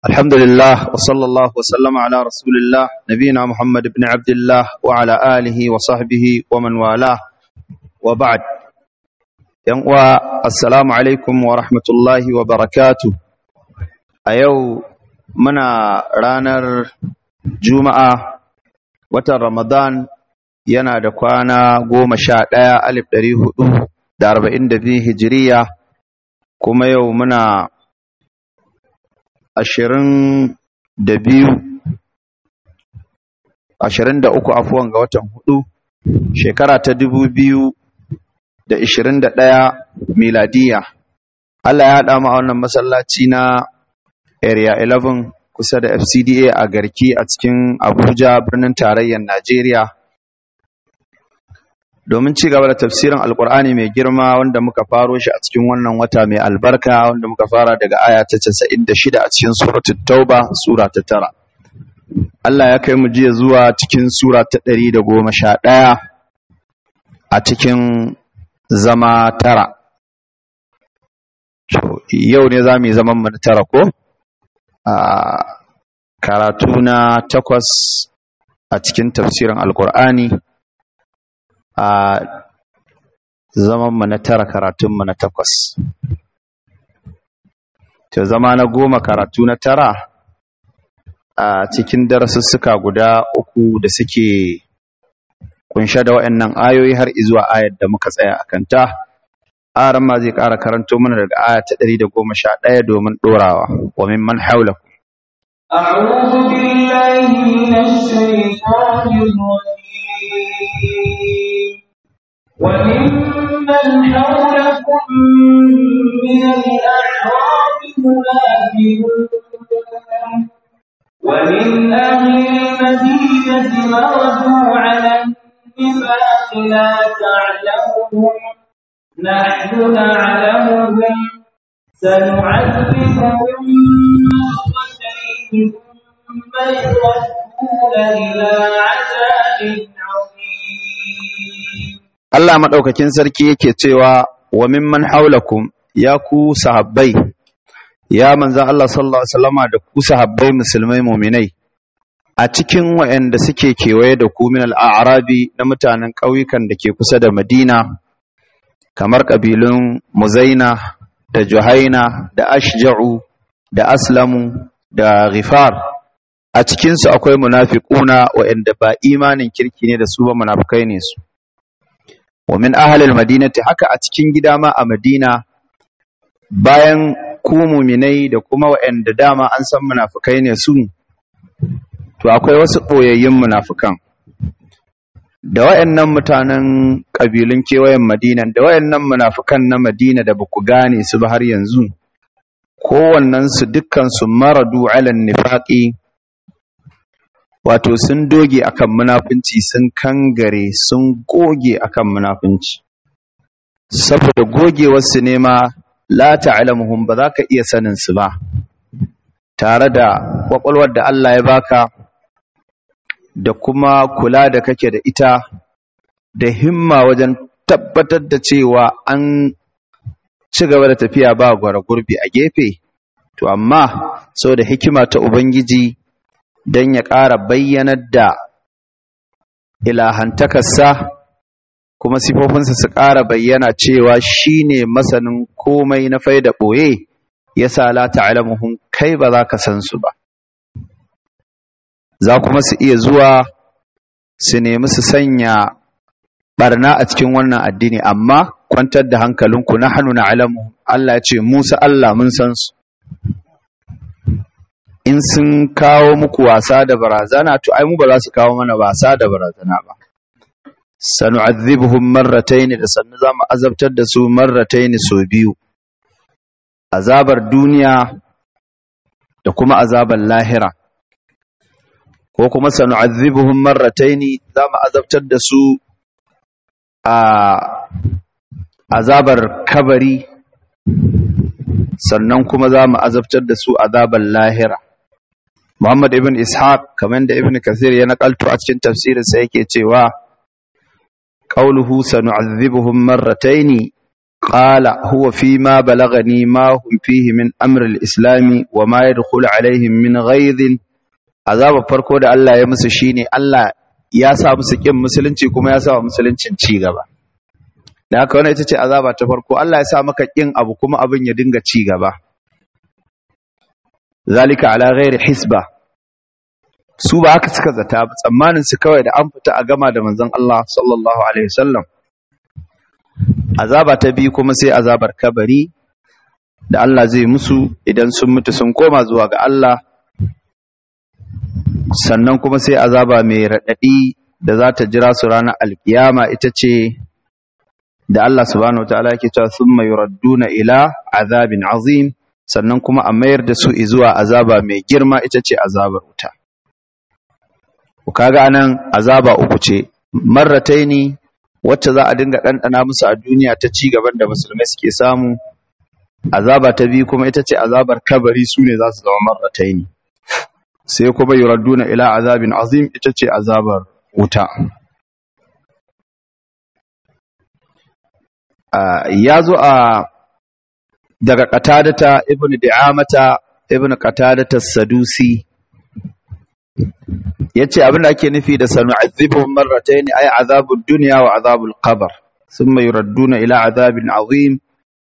الحمد لله وصلى الله وسلم على رسول الله نبينا محمد بن عبد الله وعلى آله وصحبه ومن والاه وبعد ينقوى السلام عليكم ورحمة الله وبركاته أيو منا رانر جمعة watan Ramadan yana da kwana goma sha ɗaya alif ɗari hudu da arba'in da biyu hijiriya kuma yau muna ashirin da biyu ashirin da uku afuwan ga watan hudu shekara ta dubu biyu da ishirin da ɗaya miladiya Allah ya haɗa mu a wannan masallaci na area 11 kusa da FCDA a garki a cikin Abuja birnin tarayyar Najeriya domin ci gaba da tafsirin Alkur'ani mai girma wanda muka faro shi a cikin wannan wata mai albarka wanda muka fara daga aya ta 96 a cikin suratul Tauba sura ta tara. Allah ya kai mu jiya zuwa cikin sura ta 111 a cikin zama tara. Yau ne za mu yi zaman mu na tara ko? a karatu na takwas a cikin tafsirin alkur'ani a zaman mu na tara karatun na takwas to zama na goma karatu na tara a cikin darasussuka guda uku da suke kunshe da waɗannan ayoyi har izuwa ayar da muka tsaya a kanta aran ma zai ƙara karanto mana daga aya ta ɗari da goma sha ɗaya domin ɗorawa wa mimman haulakum أعوذ بالله من الشيطان الرجيم وممن حولكم من الأعراب منافقون ومن أهل المدينة مردوا على النفاق لا تعلمهم نحن نعلمهم سنعذبهم مرتين ثم يردون إلى عذاب عظيم Allah maɗaukakin sarki yake cewa wa mimman haulakum ya ku sahabbai ya manzan Allah sallallahu alaihi wasallama da ku sahabbai musulmai muminai a cikin waɗanda suke kewaye da ku min al-a'rabi na mutanen ƙauyukan da ke kusa da Madina kamar ƙabilun Muzaina da Juhaina da Ashja'u da Aslamu da Ghifar a cikinsu akwai munafiquna waɗanda ba imanin kirki ne da su ba munafikai ne su wa min ahlil madinati haka a cikin gida ma a Madina bayan ku muminai da kuma waɗanda dama an san munafikai ne su to akwai wasu ɓoyayyun munafikan da wayannan mutanen ƙabilun kewayen Madina da wayannan munafukan na Madina da baku gane su ba har yanzu kowannen su dukkan su maradu ala nifaqi wato sun doge akan munafunci sun kangare sun goge akan munafunci saboda gogewar su ne ma la ta'lamuhum ba za ka iya sanin su ba tare da kwakwalwar da Allah ya baka da kuma kula da kake da ita da himma wajen tabbatar da cewa an ci gaba da tafiya ba gwara gurbi a gefe to amma sau da hikima ta ubangiji don ya ƙara bayyanar da ilahantakarsa kuma sifofinsa su ƙara bayyana cewa shi ne masanin komai na faida ɓoye ya sa la ta'lamuhum kai ba za ka san su ba za kuma su iya zuwa su nemi su sanya barna a cikin wannan addini amma kwantar da hankalinku na hannu na alamu Allah ce Musa Allah mun san su in sun kawo muku wasa da barazana to ai mu ba za su kawo mana wasa da barazana ba sanu'adhibuhum marratayn da sannu za mu azabtar da su marratayn so biyu azabar duniya da kuma azabar lahira ko kuma sanu'adhibuhum marrataini zamu azabtar da su a azabar kabari sannan kuma zamu azabtar da su azabar lahira Muhammad ibn Ishaq kamar da Ibn Kathir ya nakalto a cikin tafsirin sa yake cewa qauluhu sanu'adhibuhum marrataini قال هو فيما بلغني ما هم فيه من أمر الإسلام وما يدخل عليهم من غيظ عذاب farko da Allah ya musu shine Allah ya sa musu kin musulunci kuma ya sa musuluncin ci gaba da haka wannan ita ce azaba ta farko Allah ya sa maka kin abu kuma abin ya dinga ci gaba zalika ala ghairi hisba su ba haka suka zata ba tsammanin su kawai da an fita a gama da manzon Allah sallallahu alaihi wasallam azaba ta biyu kuma sai azabar kabari da Allah zai musu idan sun mutu sun koma zuwa ga Allah sannan kuma sai azaba mai raɗaɗi da za ta jira su ranar alkiyama ita ce da Allah subhanahu wataala yake cewa thumma yuradduna ila azabin azim sannan kuma a mayar da su zuwa azaba mai girma ita ce azabar wuta kaga anan azaba uku ce marrataini wacce za a dinga ɗanɗana musu a duniya ta ci gaban da musulmai suke samu azaba ta biyu kuma ita ce azabar kabari su ne za su zama marrataini sai kuma yuradduna ila azabin azim ita ce azabar wuta ya zo a daga qatadata ibnu di'amata ibnu qatadata sadusi yace abin da ake nufi da sanu'adhibuhum marratayn ay azabud dunya wa azabul qabr thumma yuradduna ila azabin azim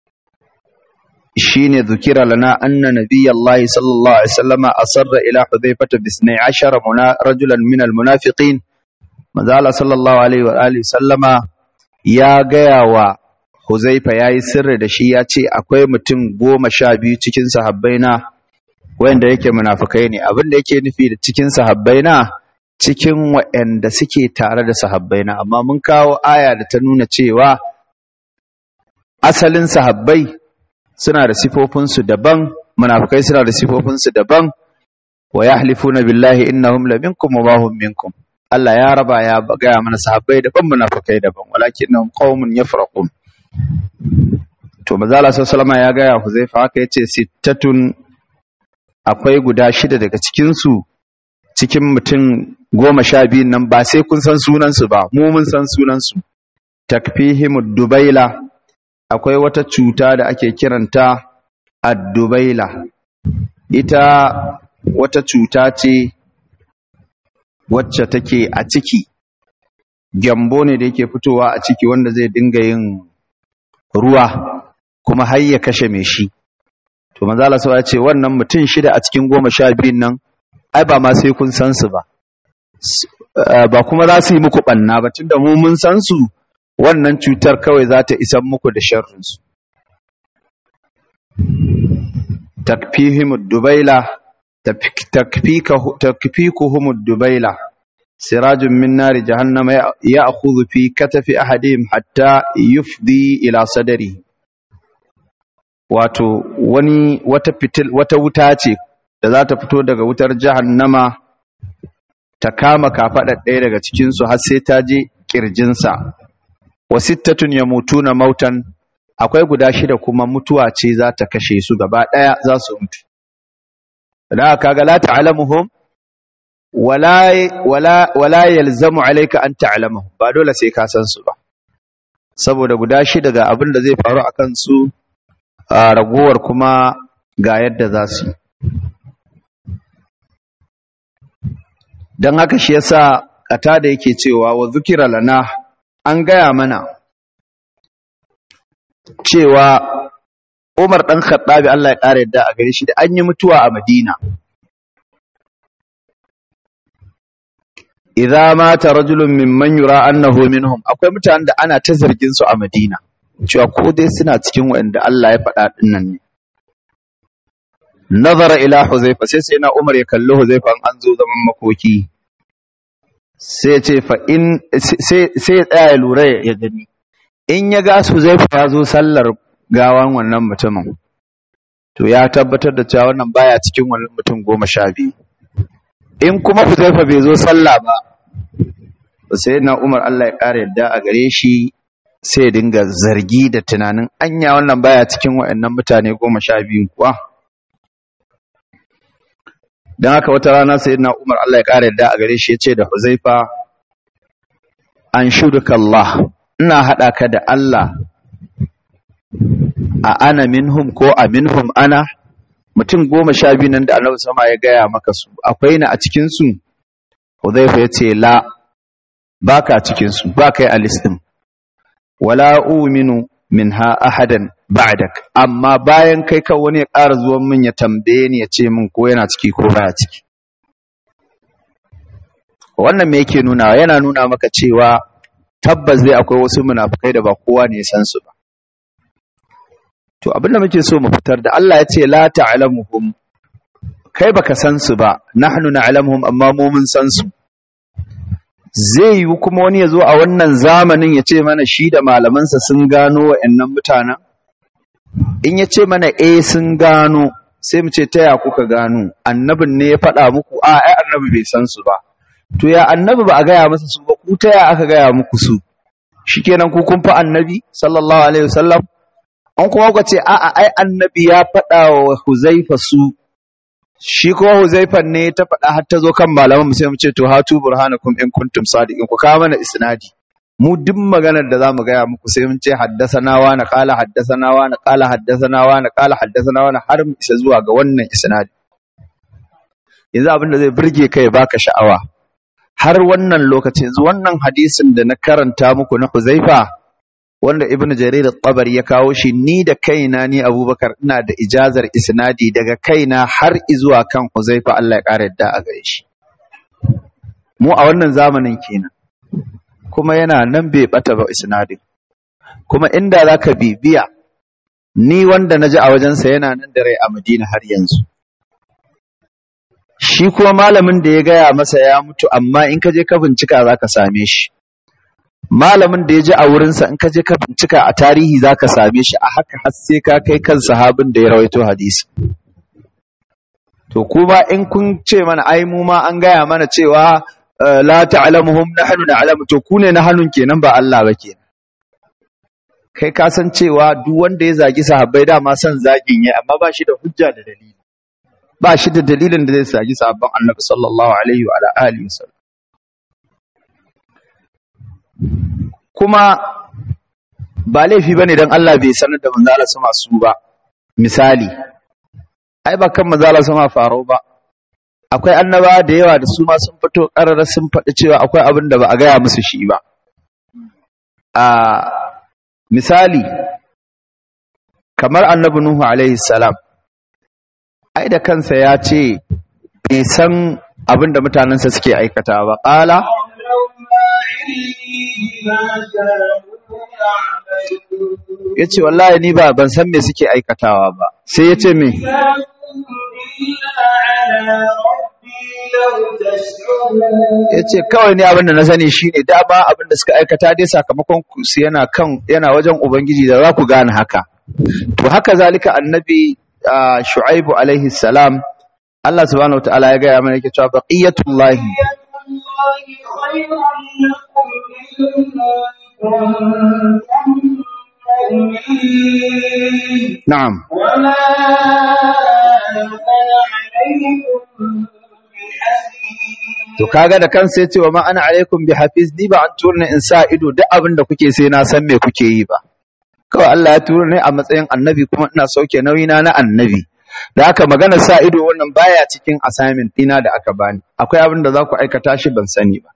shine dhukira lana anna nabiyallahi sallallahu alaihi wasallama asarra ila hudhaifata bi 12 rajulan min almunafiqin manzo sallallahu alaihi wa alihi sallama ya gaya wa huzaifa yayi sirri da shi ya ce akwai mutum goma sha biyu cikin sahabbai na wanda yake munafikai ne abin da yake nufi da cikin sahabbai na cikin waɗanda suke tare da sahabbai na amma mun kawo aya da ta nuna cewa asalin sahabbai suna da sifofinsu daban munafikai suna da sifofinsu daban wa yahlifuna billahi innahum la minkum wa ma hum minkum Allah ya raba ya gaya mana sahabbai daban munafikai daban walakinnahum qaumun yafraqun to manzo Allah sallallahu alaihi ya gaya Huzaifa haka yace sittatun akwai guda shida daga cikin su cikin mutum goma sha biyun nan ba sai kun san sunan su ba mu mun san sunan su takfihimud dubaila akwai wata cuta da ake kiranta ad-dubaila ita wata cuta ce wacce take a ciki gyambo ne da yake fitowa a ciki wanda zai dinga yin ruwa kuma har ya kashe mai shi to manzo Allah ya ce wannan mutum shida a cikin goma sha biyun nan ai ba ma sai kun san su ba ba kuma za su yi muku banna ba tunda mu mun san su wannan cutar kawai za ta isan muku da sharrin su takfihim dubaila takfikuhum dubaila sirajun min nari jahannama ya'khudhu fi katafi ahadihim hatta yufdi ila sadari wato wani wata fitil wata wuta ce da za ta fito daga wutar jahannama ta kama kafaɗar ɗaya daga cikinsu har sai ta je ƙirjinsa wa sittatun yamutuna mautan akwai guda shida kuma mutuwa ce za ta kashe su gaba ɗaya za su mutu da kaga la ta'lamuhum wala wala wala yalzamu alayka an ta'lamuhum ba dole sai ka san su ba saboda guda shida ga abin da zai faru akan su a ragowar kuma ga yadda za su yi don haka shi yasa kata da yake cewa wa zukira lana an gaya mana cewa Umar ɗan Khattabi Allah ya ƙara yadda a gare shi da an yi mutuwa a Madina idza mata rajulun mimman yura annahu minhum akwai mutanen da ana ta zargin su a Madina cewa ko dai suna cikin waɗanda Allah ya faɗa dinnan ne nazara ila huzaifa sai sai na Umar ya kalli huzaifa an zo zaman makoki sai ce fa in sai sai ya tsaya ya lura ya gani in ya ga huzaifa ya zo sallar gawan wannan mutumin to ya tabbatar da cewa wannan baya cikin wannan mutum goma sha biyu in kuma huzaifa bai zo sallah ba sai na Umar Allah ya ƙara yadda a gare shi sai dinga zargi da tunanin anya wannan baya cikin waɗannan mutane goma sha biyu kuwa don haka wata rana sai na umar Allah ya ƙara yadda a gare shi ya ce da huzaifa an shuduka Allah ina haɗa ka da Allah a ana minhum ko a minhum ana mutum goma sha biyu nan da annabi sama ya gaya maka su akwai na a cikinsu Hudhaifa ya ce la ba ka cikinsu ba kai a listin wala uminu minha ahadan ba'dak amma bayan kai ka wani ya ƙara zuwan min ya tambaye ni ya ce min ko yana ciki ko baya ciki wannan me yake nuna yana nuna maka cewa tabbas dai akwai wasu munafukai da ba kowa ne ya san su ba to abinda muke so mu fitar da Allah ya ce la ta'lamuhum kai baka san su ba nahnu na'lamuhum amma mu mun san su zai yi kuma wani ya zo a wannan zamanin ya ce mana shi da malamansa sun gano wa'annan mutanen in ya ce mana eh sun gano sai mu ce ta ya kuka gano annabin ne ya faɗa muku a ai annabi bai san su ba to ya annabi ba a gaya masa su ba ku ta ya aka gaya muku su shikenan ku kun fa annabi sallallahu alaihi wasallam an kuma ku ce a'a ai annabi ya faɗa wa Huzaifa su shi kuma Huzaifan ne ta faɗa har ta zo kan malaman mu sai mu ce to hatu burhanakum in kuntum sadiqin ku kawo mana isnadi mu duk maganar da zamu gaya muku sai mun ce haddasana wa na qala haddasana wa na qala haddasana wa na qala haddasana wa na har mu isa zuwa ga wannan isnadi yanzu abin da zai burge kai baka sha'awa har wannan lokaci yanzu wannan hadisin da na karanta muku na Huzaifa wanda Ibn Jarir al-Tabari ya kawo shi ni da kaina ni Abubakar ina da ijazar isnadi daga kaina har zuwa kan Huzaifa Allah ya kare yadda a gare shi mu a wannan zamanin kenan kuma yana nan bai bata ba isnadin kuma inda zaka bibiya ni wanda naji a wajensa yana nan da rai a Madina har yanzu shi kuma malamin da ya gaya masa ya mutu amma in ka je ka bincika zaka same shi malamin da ya ji a wurinsa in ka je ka bincika a tarihi za ka same shi a haka har sai ka kai kan sahabin da ya rawaito hadisi to kuma in kun ce mana ai mu ma an gaya mana cewa la ta'lamuhum nahnu na'lamu to ku ne na hannun kenan ba Allah ba kenan kai ka san cewa duk wanda ya zagi sahabbai dama san zagin ya amma ba shi da hujja da dalili ba shi da dalilin da zai zagi sahabban Annabi sallallahu alaihi wa alihi wasallam kuma ba laifi bane dan Allah bai sanar da manzo Allah sama su ba misali ai ba kan manzo Allah sama faro ba akwai annaba da yawa da su ma sun fito karara sun faɗi cewa akwai abin da ba a gaya musu shi ba a misali kamar annabi nuhu alaihi salam ai da kansa ya ce bai san abin da mutanensa suke aikata ba ƙala ya ce wallahi ni ba ban san me suke aikatawa ba sai ya ce me ya ce kawai ne abin da na sani shi ne dama abin da suka aikata dai sakamakon su yana kan yana wajen ubangiji da za ku gane haka to haka zalika annabi shu'aibu alaihi salam Allah subhanahu wa ta'ala ya gaya mana yake cewa baqiyatullahi نعم وما أنا عليكم To kaga da kansa yace wa ma ana alaikum bi hafiz ni ba an turne in sa ido duk abin da kuke sai na san me kuke yi ba. Kawai Allah ya tura ni a matsayin annabi kuma ina sauke nauyina na annabi. Da haka magana sa ido wannan baya cikin assignment ɗina da aka bani. Akwai abin da za ku aikata shi ban sani ba.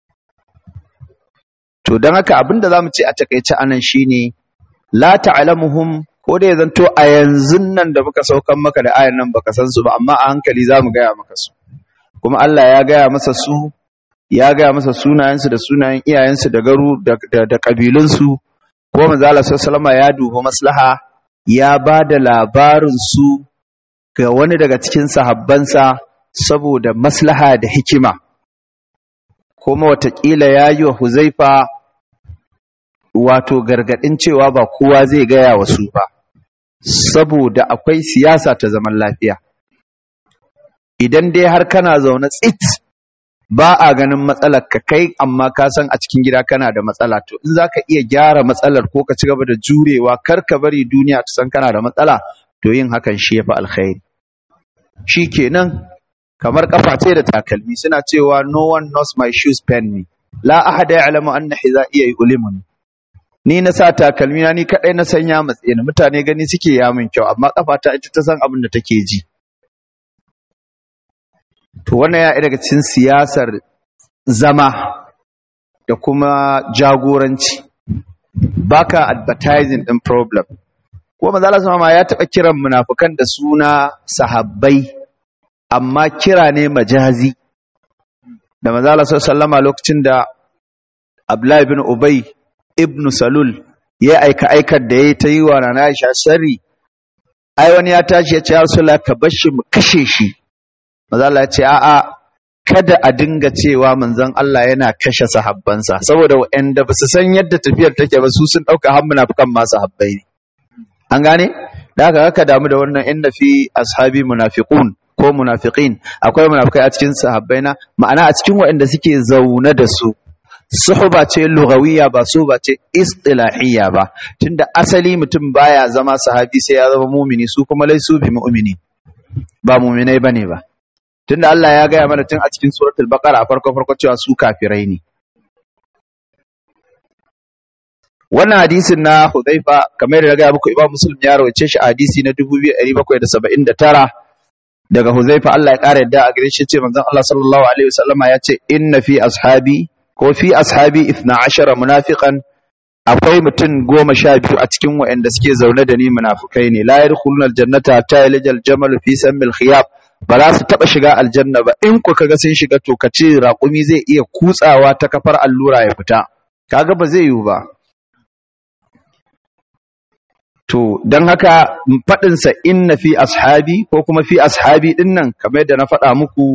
To don haka abin da za mu ce a takaice anan shine la ta'lamuhum ko da ya zanto a yanzu nan da muka saukan maka da ayan nan baka san su ba amma a hankali za mu gaya maka su. kuma Allah ya gaya masa su ya gaya masa sunayensu da sunayen iyayensu da garu da, da, da ƙabilunsu ko manzo Allah sallallahu ya duba maslaha ya ba da labarin su ga wani daga cikin sahabbansa saboda maslaha da hikima kuma watakila ya yi wa Huzaifa wato gargaɗin cewa ba kowa zai gaya wa su ba saboda akwai siyasa ta zaman lafiya idan dai har kana zaune tsit ba a ganin matsalar ka kai amma ka san a cikin gida kana da matsala to in zaka iya gyara matsalar ko ka ci gaba da jurewa kar ka bari duniya ta san kana da matsala to yin hakan shi yafi alkhairi shikenan kamar kafa ce da takalmi suna cewa no one knows my shoes pen me la ahada ya'lamu anna hizaiya yulimuni ni na sa takalmi na ni kadai na san ya matse ni mutane gani suke ya min kyau amma kafata ita ta san abin da take ji to wannan ya daga cikin siyasar zama da kuma jagoranci baka advertising din problem ko manzo Allah sama ya taba kiran munafikan da suna sahabbai amma kira ne majazi da manzo Allah sallama lokacin da Abdullah ibn Ubay ibn Salul ya aika aikar da yayi ta yi wa Nana Aisha sharri ai wani ya tashi ya ce ya Rasulullah ka bar shi mu kashe shi manzo Allah ya ce a'a kada a dinga cewa manzon Allah yana kashe sahabbansa saboda waɗanda ba su san yadda tafiyar take ba su sun ɗauka har munafikan ma sahabbai ne an gane da haka haka damu da wannan inna fi ashabi munafiqun ko munafiqin akwai munafikai a cikin sahabbai na ma'ana a cikin waɗanda suke zaune da su suhba ce lugawiyya ba su ba ce istilahiyya ba tunda asali mutum baya zama sahabi sai ya zama mumini su kuma laisu bi mu'mini ba muminai bane ba tunda Allah ya gaya mana tun a cikin suratul baqara a farko farko cewa su kafirai ne wannan hadisin na Hudhaifa kamar da gaya muku Imam Muslim ya rawace shi a hadisi na 2779 daga Hudhaifa Allah ya kara yadda a gare shi ce manzon Allah sallallahu alaihi wasallama ya ce inna fi ashabi ko fi ashabi 12 munafiqan akwai mutum goma sha biyu a cikin waɗanda suke zaune da ni munafukai ne la yadkhuluna aljannata ta yalijal jamal fi sammil khiyab ba za su taɓa shiga aljanna ba in ku kaga sun shiga to ka ce raƙumi zai iya kutsawa ta kafar allura ya fita kaga ba zai yiwu ba to don haka faɗinsa inna fi ashabi ko kuma fi ashabi ɗin nan kamar yadda na faɗa muku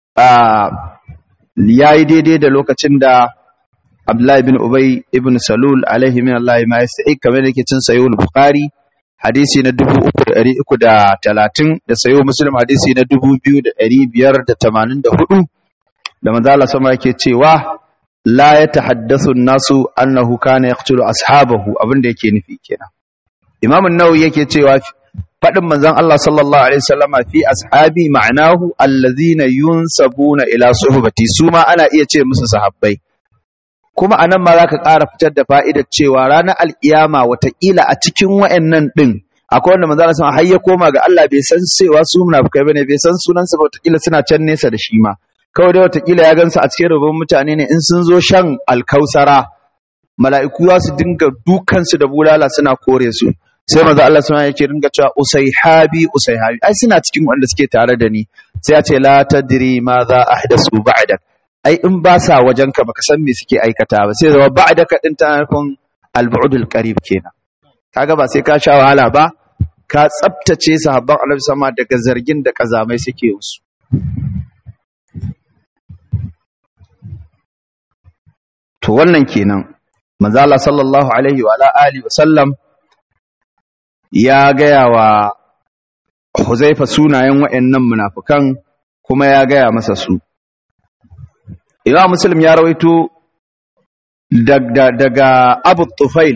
ya yi daidai da lokacin da Abdullahi bin Ubay ibn Salul alaihi min Allah ma yasta'i kamar da yake cin sayo Bukhari hadisi na dubu uku da ɗari uku da talatin da sayo muslim hadisi na dubu biyu da ɗari biyar da tamanin da hudu da manzala sama yake cewa la ya tahaddasu nasu annahu kana yaqtulu ashabahu abin da yake nufi kenan imam an-nawawi yake cewa faɗin manzon Allah sallallahu alaihi wasallama fi ashabi ma'anahu allazina yunsabuna ila suhbati su ma ana iya ce musu sahabbai kuma a nan ma za ka ƙara fitar da fa'idar cewa ranar al'iyama watakila a cikin wa'yannan ɗin akwai wanda manzana sama har ya koma ga Allah bai san cewa su munafukai bane bai san sunansa ba watakila suna can nesa da shi ma kawai dai watakila ya gansa a cikin rubun mutane ne in sun zo shan alkausara mala'iku za su dinga dukansu da bulala suna kore su sai manzo Allah sama yake dinga cewa usaihabi usaihabi ai suna cikin wanda suke tare da ni sai ya ce la tadri ma za ahdasu ba'dak ai in ba sa wajenka baka san me suke aikata ba sai zama ba'daka din ta nufin al-bu'dul qarib kenan kaga ba sai ka sha wahala ba ka tsaftace sahabban Annabi sama daga zargin da kazamai suke musu to wannan kenan manzo Allah sallallahu alaihi wa alihi wa sallam ya gaya wa Huzaifa sunayen waɗannan munafukan kuma ya gaya masa su Imam Muslim ya rawaito daga Abu Tufail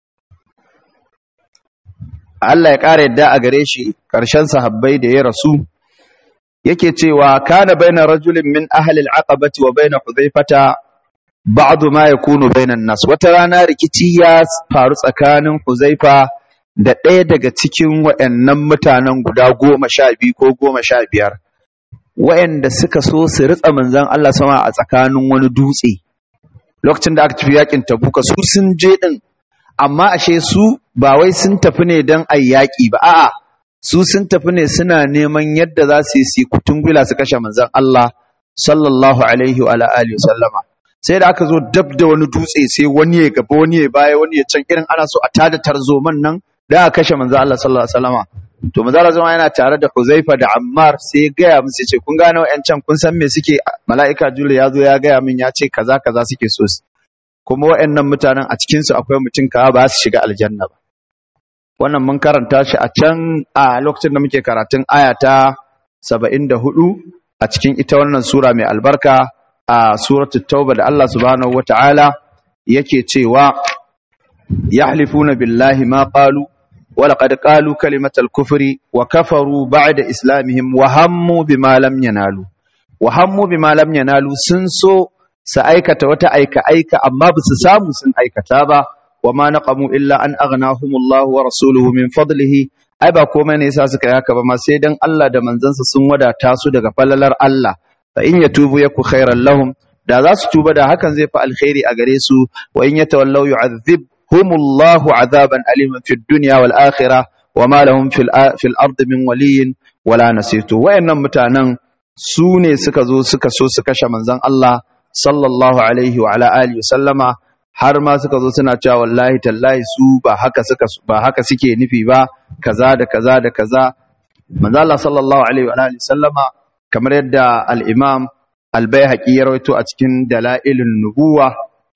Allah ya ƙara yadda a gare shi ƙarshen sahabbai da ya rasu yake cewa kana baina rajulin min ahli al-aqabati wa baina Hudhaifata ba'du ma yakunu bainan nas wata rana rikici ya faru tsakanin Huzaifa da ɗaya daga cikin waɗannan mutanen guda goma sha biyu ko goma sha biyar waɗanda suka so su ritsa manzan Allah sama a tsakanin wani dutse lokacin da aka tafi yakin tabuka su sun je din amma ashe su ba wai sun tafi ne don a yaƙi ba a'a su sun tafi ne suna neman yadda za su yi su kutungula su kashe manzan Allah sallallahu alaihi wa alihi sallama sai da aka zo dab da wani dutse sai wani ya gaba wani ya baya wani ya can irin ana so a tada tarzoman nan da aka kashe manzan Allah sallallahu alaihi wasallama to manzala zama yana tare da Huzaifa da Ammar sai ya gaya musu ce kun gane wa'ancan kun san me suke mala'ika Jibril ya zo ya gaya min ya ce kaza kaza suke so kuma wa'annan mutanen a cikin su akwai mutum kawa ba su shiga aljanna ba wannan mun karanta shi a can a lokacin da muke karatun aya ta 74 a cikin ita wannan sura mai albarka a suratul tauba da Allah subhanahu wataala yake cewa yahlifuna billahi ma qalu ولقد قالوا كلمة الكفر وكفروا بعد إسلامهم وهموا بما لم ينالوا وهموا بما لم ينالوا سنسو سأيكة وتأيك أيك أما بسسام سن أيكة تابا wa ma naqamu illa an aghnahumullahu wa rasuluhu min fadlihi ai ba komai ne yasa suka yi haka ba ma sai dan Allah da manzansa sun wadata su daga falalar Allah fa in yatubu yaku khairan lahum da za su tuba da hakan zai fi alkhairi a gare su wa in yatawallaw yu'adhibhumullahu azaban aliman fid dunya wal akhirah wa ma lahum fil fil ardi min waliyyin wala nasir wayannan mutanen su ne suka zo suka so su kashe manzon Allah sallallahu alaihi wa ala alihi sallama har ma suka zo suna cewa wallahi tallahi su ba haka suka ba haka suke nufi ba kaza da kaza da kaza manzo Allah sallallahu alaihi wa alihi sallama kamar yadda al-Imam al-Baihaqi ya rawaito a cikin Dalailun Nubuwa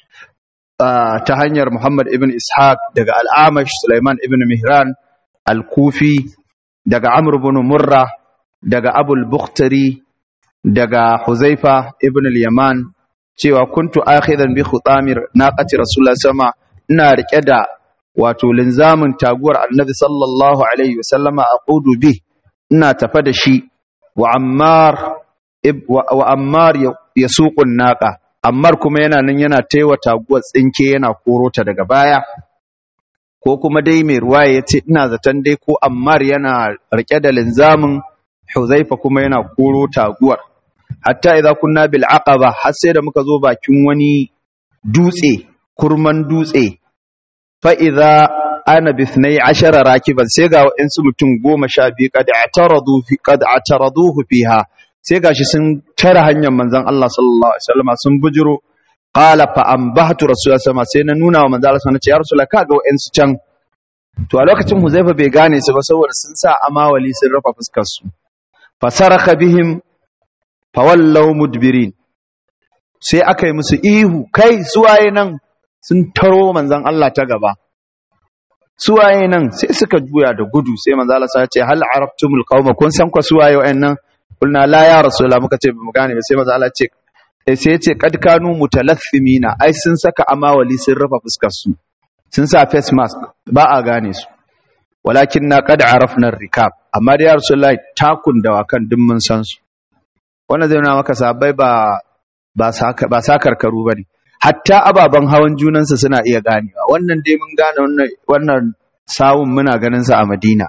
ta hanyar Muhammad ibn Ishaq daga al-Amash Sulaiman ibn Mihran al-Kufi daga Amr ibn Murra daga Abul Bukhtari daga Huzaifa ibn al-Yaman cewa kuntu akhidan bi khutamir naqati rasulullah sama ina rike da wato linzamin taguwar annabi sallallahu alaihi wasallama aqudu bi ina tafa da shi wa ammar wa ammar yasuqun naqa ammar kuma yana nan yana taiwa taguwar tsinke yana korota daga baya ko kuma dai mai ruwaya yace ina zaton dai ko ammar yana rike da linzamin huzaifa kuma yana koro taguwar hatta idza kunna bil aqaba har sai da muka zo bakin wani dutse kurman dutse fa idza ana bi 12 rakiban sai ga wa'ansu mutum 12 kad ataradu fi kad ataraduhu fiha sai gashi sun tara hanyar manzon Allah sallallahu alaihi wasallam sun bujiro qala fa ambahtu rasulullah sama sai na nuna wa manzon Allah sallallahu alaihi wasallam ya rasulullah kaga wa'ansu can to a lokacin Huzaifa bai gane su ba saboda sun sa amawali sun rufe fuskar su fasaraka bihim fawallau mudbirin sai aka yi musu ihu kai suwaye nan sun taro manzan Allah ta gaba suwaye nan sai suka juya da gudu sai manzan Allah ya ce hal arabtumul qauma kun san kwa suwaye wayannan kulna la ya rasulullah muka ce bamu gane ba sai manzan Allah ce sai ya ce kad kanu mutalathimina ai sun saka amawali sun rufe fuskar su sun sa face mask ba a gane su walakin na kad arafna rikab amma da ya rasulullah takun dawakan duk mun san su wannan zai nuna maka sabai ba ba ba sakarkaru bane hatta ababen hawan junansa suna iya ganewa wannan dai mun gane wannan wannan sawun muna ganin sa a Madina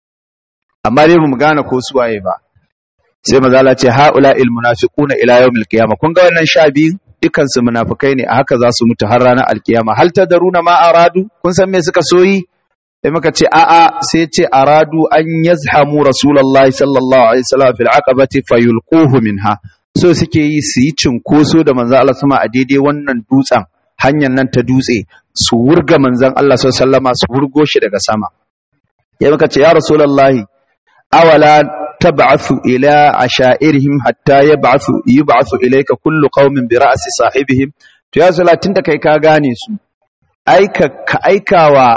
amma dai mu gane ko su waye ba sai maza Allah ce haula il munafiquna ila yawmil qiyamah kun ga wannan sha biyu dukkan su munafikai ne a haka za su mutu har ranar alkiyama hal tadaruna ma aradu kun san me suka soyi sai muka ce a'a sai ce aradu an yazhamu rasulullahi sallallahu alaihi wasallam fil aqabati fayulquhu minha so suke yi su yi cinkoso da manzon Allah sama a daidai wannan dutsen hanyar nan ta dutse su wurga manzon Allah sallallahu alaihi su wurgo shi daga sama ya muka ce ya rasulullahi awala tab'athu ila ashairihim hatta yab'athu yub'athu ilayka kullu qaumin bi ra'si sahibihim to ya salatin da kai ka gane su aika ka aikawa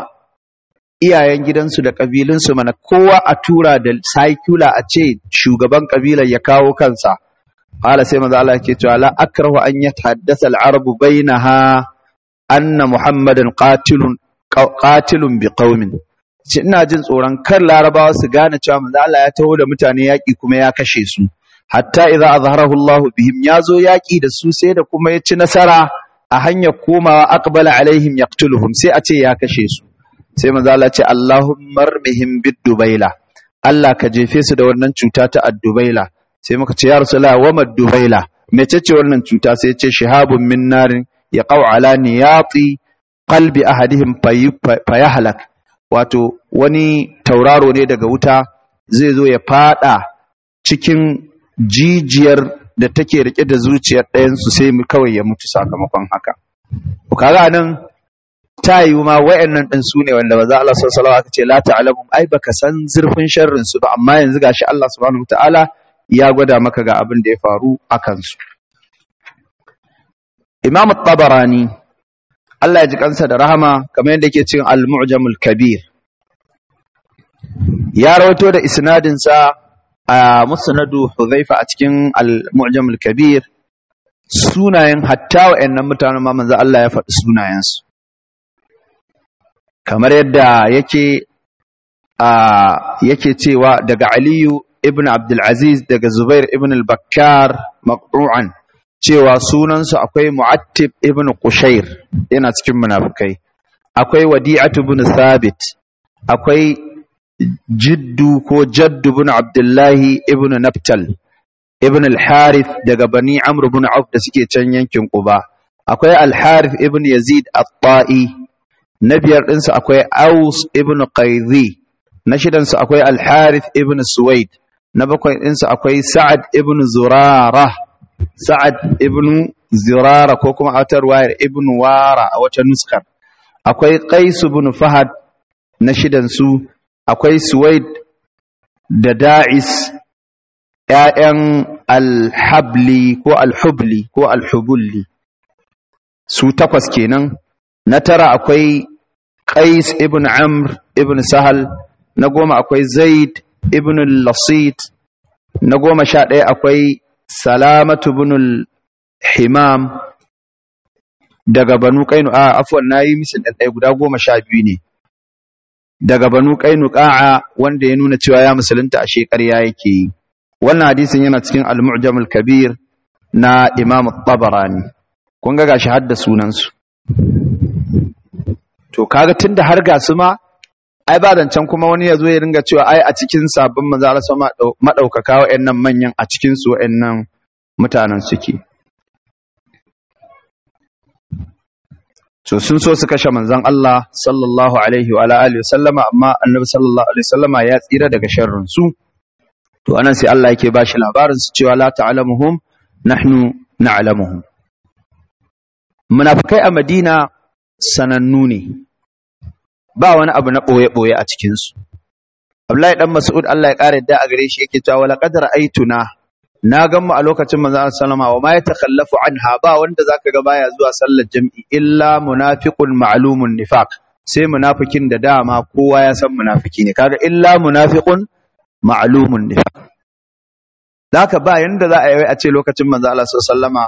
iyayen gidansu da ƙabilunsu mana kowa a tura da saikula a ce shugaban ƙabilar ya kawo kansa qala sai manzo Allah yake cewa la akrahu an yatahaddasa al-arabu bainaha anna muhammadan qatilun qatilun bi qaumin ce ina jin tsoron kar larabawa su gane cewa manzo Allah ya taho da mutane yaƙi kuma ya kashe su hatta idza azharahu Allah bihim ya zo yaƙi da su sai da kuma ya ci nasara a hanyar komawa aqbala alaihim yaqtuluhum sai a ce ya kashe su sai manzo Allah ce Allahumma armihim bid-dubaila Allah ka jefe su da wannan cuta ta ad-dubaila sai muka ce ya rasulullah wa mad-dubaila mece ce wannan cuta sai ce shihabun min narin yaqau ala niyati qalbi ahadihim fayahlak wato wani tauraro ne daga wuta zai zo ya fada cikin jijiyar da take rike da zuciyar ɗayan su sai kawai ya mutu sakamakon haka kaga nan ta yi ma wayannan din su ne wanda maza Allah sallallahu alaihi wasallam ce la ta'lamu ai baka san zurfin sharrin su ba amma yanzu gashi Allah subhanahu wataala ya gwada maka ga abin da ya faru a kansu Imam tabarani Allah ya ji kansa da rahama kamar yadda yake cikin Al-Mu'jamul Kabir ya rawato da isnadin sa a Musnadu Hudhaifa a cikin Al-Mu'jamul Kabir sunayen hatta wa'annan mutanen ma manzo Allah ya faɗi sunayensu kamar yadda yake a yake cewa daga Aliyu ibn Abdul Aziz daga Zubair ibn al-Bakkar maqru'an cewa sunansu akwai Mu'attib ibn Qushair yana cikin munafikai akwai wadi'atu bin thabit akwai jiddu ko jaddu bin abdullahi ibn naftal ibn al-harith daga bani amr bin auf da suke can yankin quba akwai al-harith ibn yazid at-ta'i na biyar ɗinsu akwai aus ibn qaidhi na shidansu akwai al-harith ibn suwaid na bakwai ɗinsu akwai sa'ad ibn zurara sa'ad ibn zurara ko kuma a wata ruwayar ibn wara a wata nuskar akwai qais ibn fahad na shidansu akwai suwaid da da'is ‘ya'yan alhabli ko alhubli ko alhubulli su takwas kenan na tara akwai qais ibn amr ibn sahal na goma akwai zaid ibn lasit na goma sha ɗaya akwai salamatu ibn himam daga banu kainu a afuwan na yi misin ɗaya guda goma sha biyu ne daga banu kainu ƙa'a wanda ya nuna cewa ya musulunta a shekarya yake yi wannan hadisin yana cikin al-mu'jam al-kabir na imam tabarani kun ga gashi hadda sunansu to kaga tunda har ga su ma ai ba zancen kuma wani ya zo ya ringa cewa ai a cikin sabbin manzo Allah sama madaukaka wa'annan manyan a cikin su wa'annan mutanen suke to sun so su kashe manzon Allah sallallahu alaihi wa alihi wasallama amma annabi sallallahu alaihi wasallama ya tsira daga sharrin su to anan sai Allah yake bashi labarin su cewa la ta'lamuhum nahnu na'lamuhum munafikai a Madina sanannu ne ba wani abu na boye boye a cikin su Abdullahi dan Mas'ud Allah ya kare da a gare shi yake cewa wala qadar aituna na gan mu a lokacin manzo sallama wa ma yatakhallafu anha ba wanda zaka ga baya zuwa sallar jami'i illa munafiqun ma'lumun nifaq sai munafikin da dama kowa ya san munafiki ne kaga illa munafiqun ma'lumun nifaq zaka ba yanda za a yi a ce lokacin manzo Allah sallama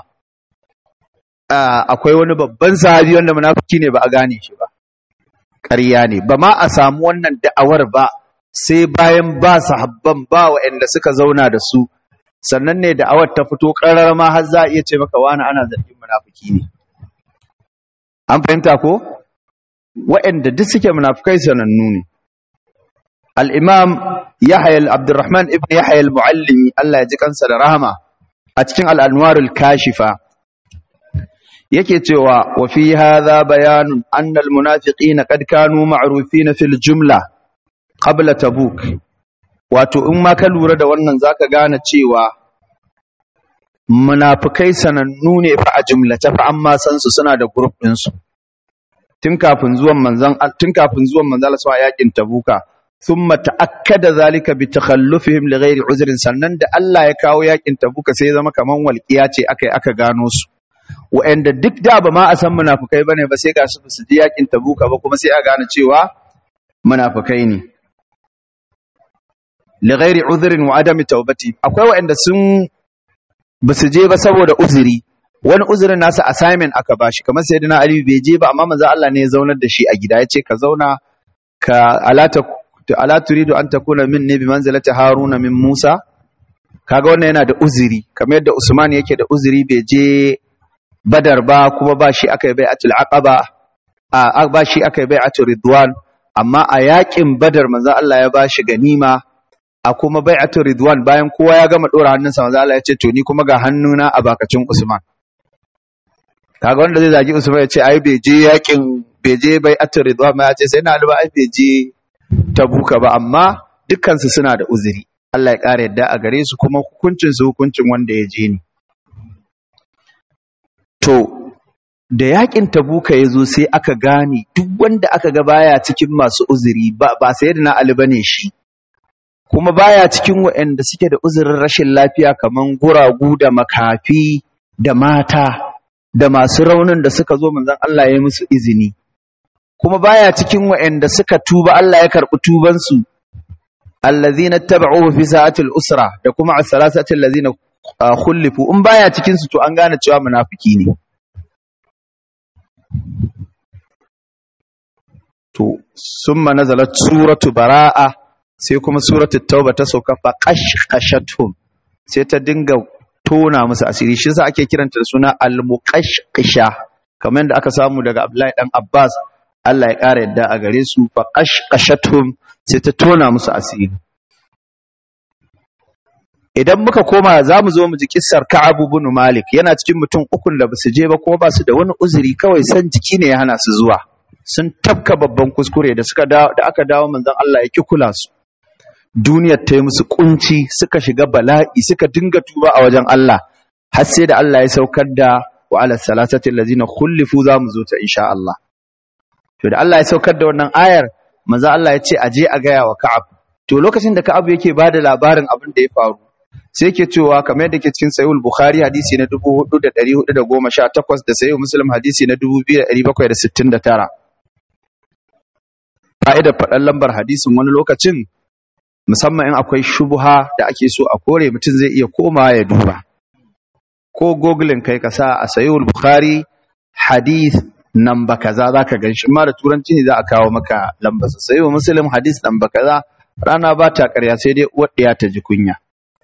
akwai wani babban sahabi wanda munafiki ne ba a gane shi ba ƙarya ne ba ma a samu wannan da'awar ba sai bayan ba sahabban ba waɗanda suka zauna da su sannan ne da awar ta fito ƙarar ma har za a iya ce maka wani ana zargin munafiki ne an fahimta ko waɗanda duk suke munafikai sanannu ne al-imam yahya abdurrahman ibn yahya al-muallimi Allah ya ji kansa da rahama a cikin al-anwar al-kashifa yake cewa wa fi hadha bayanun anna al-munafiqina qad kanu ma'rufina fil jumla qabla tabuk wato in ma ka lura da wannan zaka gane cewa munafikai sanannu ne fa a jumlace fa amma san su suna da group din su tun kafin zuwan manzon tun kafin zuwan manzon Allah sallallahu yakin tabuka thumma ta'akkada zalika bi takhallufihim li ghairi uzrin sannan da Allah ya kawo yakin tabuka sai ya zama kaman walqiya ce akai aka gano su wa'anda duk da ba ma a san munafikai bane ba sai ga su su ji yakin tabuka ba kuma sai a gane cewa munafikai ne lighairi udhrin wa adami taubati akwai waɗanda sun basu je ba saboda uzuri wani uzurin nasa assignment aka bashi kamar sayyidina ali bai je ba amma manzo Allah ne ya zaunar da shi a gida yace ka zauna ka alata ala turidu an takuna minni bi manzilati haruna min musa kaga wannan yana da uzuri kamar yadda usman yake da uzuri bai je badar ba kuma ba shi aka yi bai'atul aqaba a ba shi aka yi bai'atul ridwan amma a yakin badar manzo Allah ya bashi ganima a kuma bai'atu ridwan bayan kowa ya gama dora hannunsa manzo Allah ya ce to ni kuma ga hannuna a bakacin Usman kaga wanda zai zagi Usman ya ce ai bai je yakin bai je bai'atu ridwan ma ya ce sai na alba ai bai je tabuka ba amma dukkan su suna da uzuri Allah ya kare yadda a gare su kuma hukuncin su hukuncin wanda ya je ni to da yakin tabuka ya zo sai aka gane duk wanda aka ga baya cikin masu uzuri ba ba sayyidina Ali bane shi kuma baya cikin waɗanda suke da uzurin rashin lafiya kaman guragu da makafi da mata da masu raunin da suka zo manzon Allah ya musu izini kuma baya cikin waɗanda suka tuba Allah ya karɓi tubansu allazina tabauhu fi sa'atil usra da kuma as-salasati allazina khulifu in baya cikin su to an gane cewa munafiki ne to summa nazalat suratu bara'a sai kuma suratul tauba ta sauka fa qashqashatum sai ta dinga tona musu asiri shi yasa ake kiranta da suna al-muqashqisha kamar yadda aka samu daga Abdullahi dan Abbas Allah ya ƙara yadda a gare su fa qashqashathum sai ta tona musu asiri idan muka koma za mu zo mu ji kissar Ka'ab ibn Malik yana cikin mutum ukun da basu je ba kuma ba su da wani uzuri kawai san jiki ne ya hana su zuwa sun tafka babban kuskure da suka da aka dawo manzon Allah ya ki kula su duniyar ta yi musu kunci suka shiga bala'i suka dinga tuba a wajen Allah har sai da Allah ya saukar da wa ala salasati allazina khulifu za mu zo ta insha Allah to da Allah ya saukar da wannan ayar manzo Allah ya ce a je a gaya wa Ka'ab to lokacin da Ka'ab yake bada labarin abin da ya faru sai yake cewa kamar yadda ke cikin Sahih Bukhari hadisi na 4418 da Sahih Muslim hadisi na 2769 fa'idar faɗan lambar hadisin wani lokacin musamman in akwai shubuha da ake so a kore mutum zai iya komawa ya duba ko googling kai ka sa a Sahih Bukhari hadith namba kaza zaka gan shi ma da turanci ne za a kawo maka lambar sa Sahih Muslim hadith namba kaza rana ba ta ƙarya sai dai uwar ɗiya ta ji kunya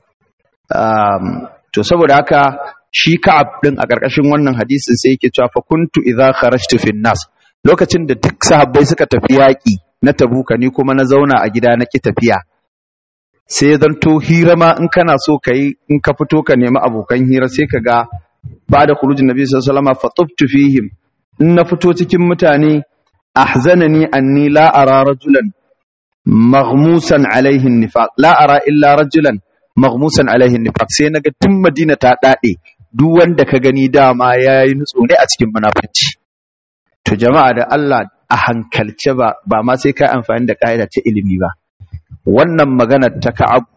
Um, to saboda haka shi Ka'ab din a ƙarƙashin wannan hadisin sai yake cewa fa kuntu idza kharajtu fin nas lokacin da duk sahabbai suka tafi yaƙi na tabuka ni kuma na zauna a gida na ki tafiya sai zan to hira ma in kana so kai in ka fito ka nemi abokan hira sai ka ga ba da khurujin nabi sallallahu alaihi wasallam fa tubtu fihim in na fito cikin mutane ahzanani anni la ara rajulan maghmusan alaihi nifaq la ara illa rajulan maghmusan alaihi nifaq sai naga tun Madina ta dade duk wanda ka gani dama yayi nutso ne a cikin munafici to jama'a da Allah a hankalce ba ba ma sai kai amfani da kaida ta ilimi ba wannan maganar ta Ka'ab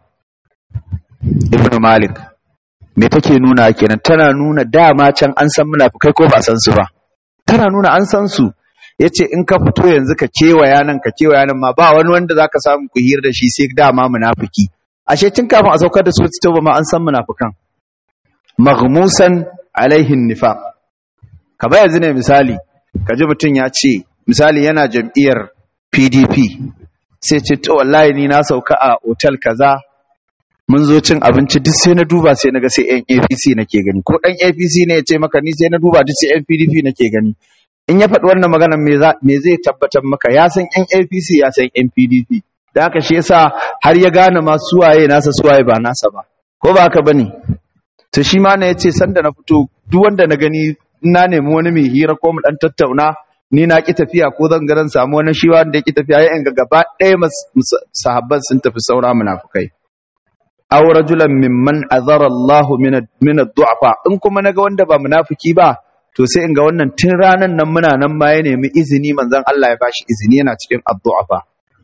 ibn Malik me take nuna kenan tana nuna dama can an san munafikai ko ba san su ba tana nuna an san su yace in ka fito yanzu ka kewaya nan ka kewaya nan ma ba wani wanda zaka samu ku hira da shi sai dama munafiki ashe tun kafin a saukar da suratul tauba ma an san munafikan maghmusan alaihin nifaq ka ba yanzu ne misali kaji mutum ya ce misali yana jam'iyyar PDP sai ce to wallahi ni na sauka a otal kaza mun zo cin abinci duk sai na duba sai naga sai yan APC nake gani ko dan APC ne ya ce maka ni sai na duba duk sai yan PDP nake gani in ya faɗi wannan magana me zai tabbatar maka ya san yan APC ya san yan PDP da haka shi yasa har ya gane ma suwaye nasa suwaye ba nasa ba ko ba haka bane to shi ma ne yace sanda na fito duk wanda na gani na nemi wani mai hira ko mu dan tattauna ni na ki tafiya ko zan ga zan samu wani shi wanda ya ki tafiya ya ga gaba ɗaya sahabban sun tafi saura munafukai aw rajulan mimman azara Allah min min ad-du'afa in kuma naga wanda ba munafiki ba to sai in ga wannan tun ranan nan muna nan ma ya nemi izini manzon Allah ya bashi izini yana cikin ad-du'afa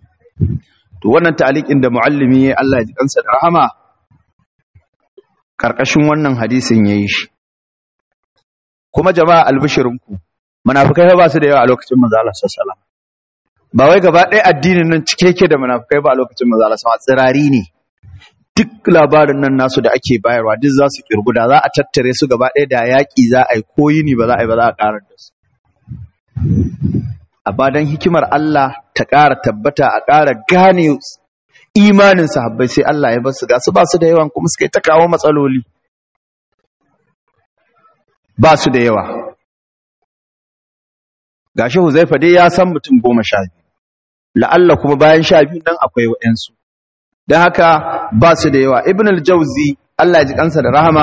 to wannan ta'aliqin da muallimi ya Allah ya ji kansa da rahama karkashin wannan hadisin yayi shi kuma jama'a albishirinku munafikai ba su da yawa a lokacin manzo Allah sallallahu alaihi wasallam ba wai gaba ɗaya addinin nan cike yake da munafikai ba a lokacin manzo Allah sallallahu tsirari ne duk labarin nan nasu da ake bayarwa duk za su kirgu da za a tattare su gaba ɗaya da yaƙi za a yi ko yini ba za a yi ba za a ƙarar da su amma don hikimar Allah ta ƙara tabbata a ƙara gane imanin sahabbai sai Allah ya basu ga su ba su da yawan kuma suka yi ta kawo matsaloli ba su da yawa gashi Huzaifa dai ya san mutum goma sha biyu la'alla kuma bayan sha biyu nan akwai waɗansu don haka ba su da yawa ibn al-jauzi Allah ya ji kansa da rahama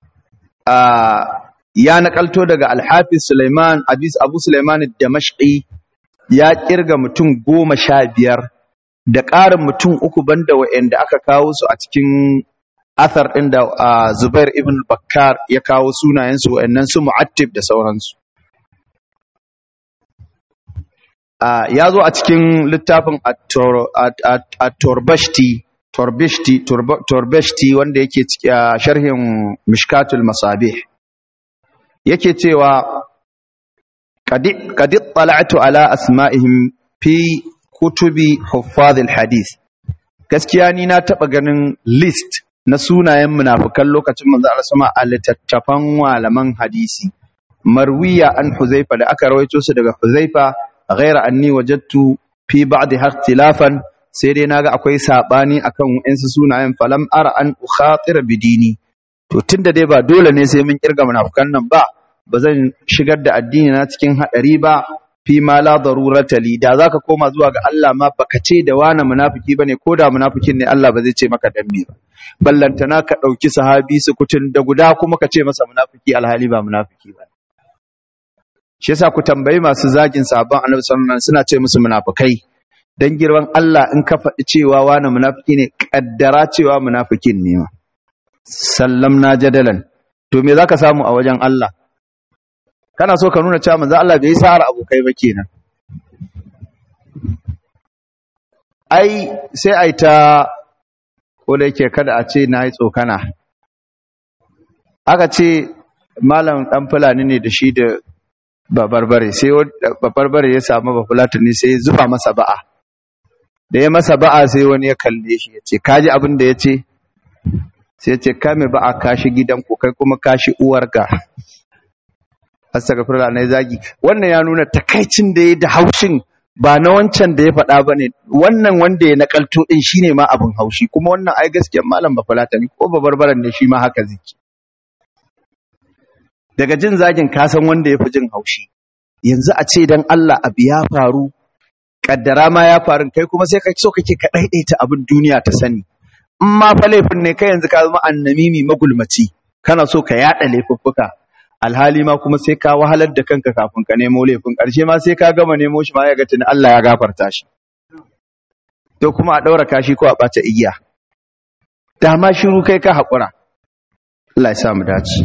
ya nakalto daga al-hafiz Sulaiman Abis Abu Sulaiman Damashqi ya kirga mutum goma sha biyar da ƙarin mutum uku banda wa'anda aka kawo su a cikin athar ɗin da Zubair ibn Bakkar ya kawo sunayensu wa'annan su Mu'attib da sauransu ya zo a cikin littafin at-Torbashti Torbishti Torbashti wanda yake sharhin Mishkatul Masabih yake cewa qad ittala'tu ala asma'ihim fi kutubi huffazil hadith gaskiya ni na taba ganin list na sunayen munafikan lokacin manzo Allah sama a littattafan malaman hadisi marwiya an Huzaifa da aka rawaito su daga Huzaifa ghaira anni wajadtu fi ba'd ikhtilafan sai dai naga akwai sabani akan wayansu sunayen falam ara an ukhatir bidini to tunda dai ba dole ne sai mun kirga munafikan nan ba ba zan shigar da addini na cikin hadari ba fi ma la darurata li da zaka koma zuwa ga Allah ma baka ce da wani munafiki bane ko da munafikin ne Allah ba zai ce maka dan me ba ballantana ka dauki sahabi su kutun da guda kuma ka ce masa munafiki alhali ba munafiki ba shi yasa ku tambayi masu zagin sahabban Annabi sallallahu alaihi wasallam suna ce musu munafikai dan girman Allah in ka faɗi cewa wani munafiki ne kaddara cewa munafikin ne ma sallamna jadalan to me zaka samu a wajen Allah kana so ka nuna cewa manzo Allah bai sa'ar abokai ba kenan ai sai ai ta ko da yake kada a ce nayi tsokana aka ce malam dan fulani ne da shi da babarbare sai babarbare ya samu bafulatani sai ya zuba masa ba'a da ya masa ba'a sai wani ya kalle shi ya ce kaji abin da ya ce sai ya ce kame ba'a kashi gidanku kai kuma kashi uwarka astaghfirullah na zagi wannan ya nuna takaicin da ya da haushin ba na wancan da ya faɗa ba ne wannan wanda ya nakalto ɗin shi ne ma abin haushi kuma wannan ai gaskiyar malam ba falata ne ko babarbaran ne shi ma haka ziki daga jin zagin kasan wanda ya fi jin haushi yanzu a ce dan Allah abu ya faru kaddara ma ya faru kai kuma sai ka so kake ka daidaita abin duniya ta sani in ma fa laifin ne kai yanzu ka zama annamimi magulmaci kana so ka yada laifuffuka alhali ma kuma sai ka wahalar da kanka kafin ka nemo laifin ƙarshe ma sai ka gama nemo shi ma ya ga tuni Allah ya gafarta shi to kuma a ɗaura kashi ko a ɓata igiya da ma shiru kai ka haƙura Allah ya sa mu dace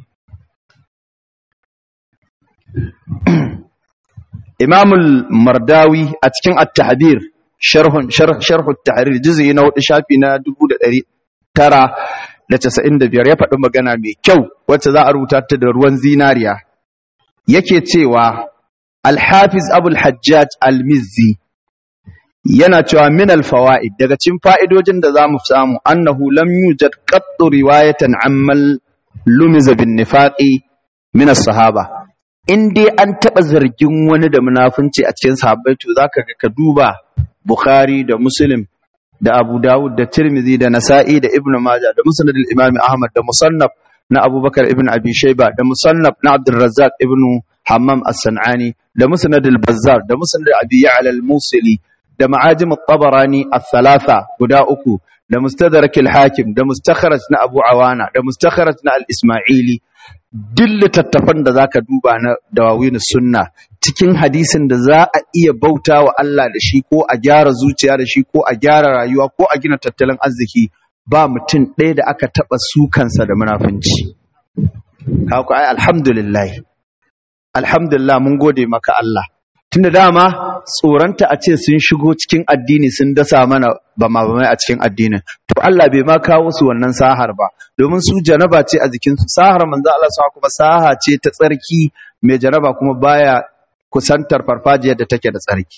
Imamul Mardawi a cikin At-Tahbir sharhun sharh at-tahrir juz'i na 4 shafi na 1900 da casa'in da biyar ya faɗi magana mai kyau wacce za a rubuta ta da ruwan zinariya yake cewa alhafiz abul hajjaj almizzi yana cewa min alfawaid daga cikin fa'idojin da zamu samu annahu lam yujad qattu riwayatan ammal lumiza bin nifaqi min as-sahaba in dai an taɓa zargin wani da munafunci a cikin sahabbai to zaka ga ka duba bukhari da muslim da Abu Dawud da Tirmidhi da Nasa'i da Ibn Majah da Musnad al-Imam Ahmad da Musannaf na Abubakar ibn Abi Shayba da Musannaf na Abdul Razzaq ibn Hammam as-San'ani da Musnad al-Bazzar da Musnad Abi Ya'la al-Musili da Ma'ajim at-Tabarani ath-thalatha guda uku da Mustadrak al-Hakim da Mustakhraj na Abu Awana da Mustakhraj na al-Isma'ili duk littattafan da zaka duba na dawawin sunna cikin hadisin da za a iya bauta wa Allah da shi ko a gyara zuciya da shi ko a gyara rayuwa ko a gina tattalin arziki ba mutum ɗaya da aka taɓa sukansa da munafunci haka ai alhamdulillah alhamdulillah mun gode maka Allah tunda dama tsoronta a ce sun shigo cikin addini sun dasa mana ba ma ba a cikin addinin to Allah bai ma kawo su wannan sahar ba domin su janaba ce a jikin su sahar manzo Allah sa kuma saha ce ta tsarki mai janaba kuma baya kusantar farfajiyar da take da tsarki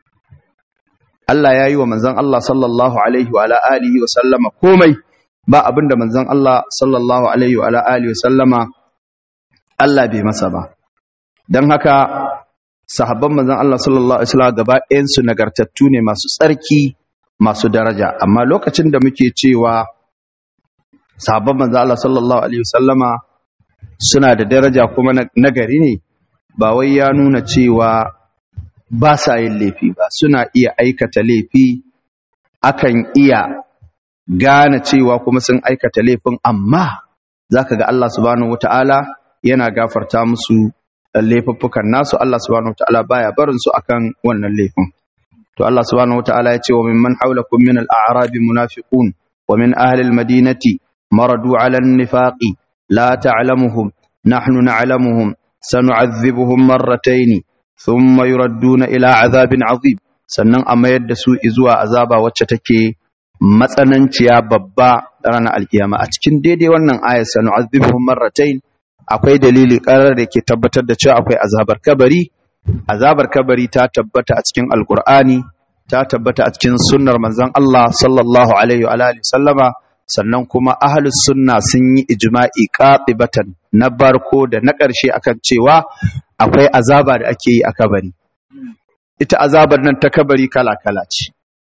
Allah ya yi wa manzon Allah sallallahu alaihi wa ala alihi wa sallama komai ba abinda manzon Allah sallallahu alaihi wa ala alihi wa sallama Allah bai masa ba dan haka sahabban manzon Allah sallallahu alaihi wasallam gaba ɗayan su nagartattu ne masu tsarki masu daraja amma lokacin da muke cewa sahabban manzon Allah sallallahu alaihi wasallama suna da daraja kuma nagari ne ba wai ya nuna cewa ba sa yin laifi ba suna iya aikata laifi akan iya gane cewa kuma sun aikata laifin amma zaka ga Allah subhanahu wataala yana gafarta musu laifuffukan nasu Allah subhanahu wataala baya barin su akan wannan laifin to Allah subhanahu wataala ya ce wa mimman hawlakum min al-a'rab munafiqun wa min ahli al-madinati maradu 'ala an-nifaqi la ta'lamuhum nahnu na'lamuhum sanu'adhibuhum marratayn thumma yuradduna ila 'adhabin 'azim sannan a mayar da su zuwa azaba wacce take matsananciya babba ranar alkiyama a cikin daidai wannan ayat sanu'adhibuhum marratayn akwai dalili ƙarar da ke tabbatar da cewa akwai azabar kabari azabar kabari ta tabbata a cikin alkur'ani ta tabbata a cikin sunnar manzon Allah sallallahu alaihi wa alihi sallama sannan kuma ahlus sunna sun yi ijma'i qatibatan na barko da na ƙarshe akan cewa akwai azaba da ake yi a kabari ita azabar nan ta kabari kala kala ce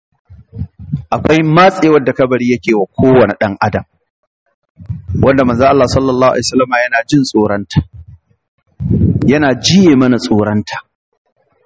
akwai matsewar da kabari yake wa kowane ɗan adam wanda manzo Allah sallallahu alaihi wasallam yana jin tsoranta yana jiye mana tsoranta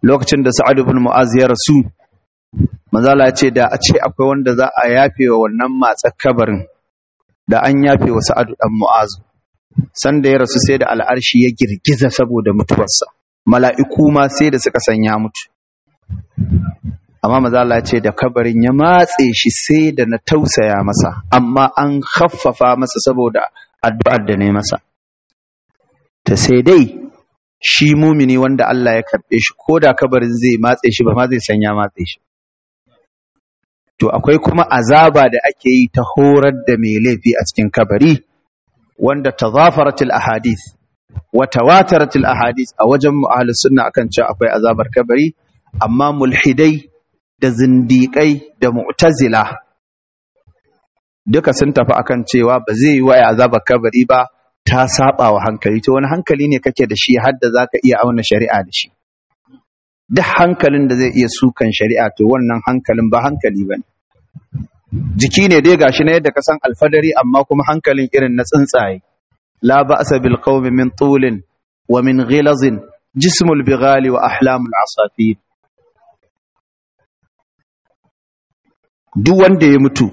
lokacin da Sa'ad ibn Mu'az ya rasu manzala ya ce da a ce akwai wanda za a yafe wa wannan matsar kabarin da an yafe wa Sa'ad dan Mu'az sanda ya rasu sai da al'arshi ya girgiza saboda mutuwarsa mala'iku ma sai da suka sanya mutu amma manzala ya ce da kabarin ya matse shi sai da na tausaya masa amma an khaffafa masa saboda addu'ar da ne masa ta sai dai shi mumini wanda Allah ya karɓe shi ko da kabarin zai matse shi ba ma zai sanya matse shi to akwai kuma azaba da ake yi ta horar da mai laifi a cikin kabari wanda tazafaratul ahadith wa tawataratul ahadith a wajen mu ahlus sunna akan cewa akwai azabar kabari amma mulhidai da zindiƙai da mu'tazila duka sun tafi akan cewa ba zai yi wa azabar kabari ba ta saba wa hankali to wani hankali ne kake da shi har da zaka iya auna shari'a da shi duk hankalin da zai iya sukan shari'a to wannan hankalin ba hankali bane jiki ne dai gashi na yadda ka san alfadari amma kuma hankalin irin na tsuntsaye la ba'sa bil qawmi min tulin wa min ghilazin jismul bighali wa ahlamul asafir duk wanda ya mutu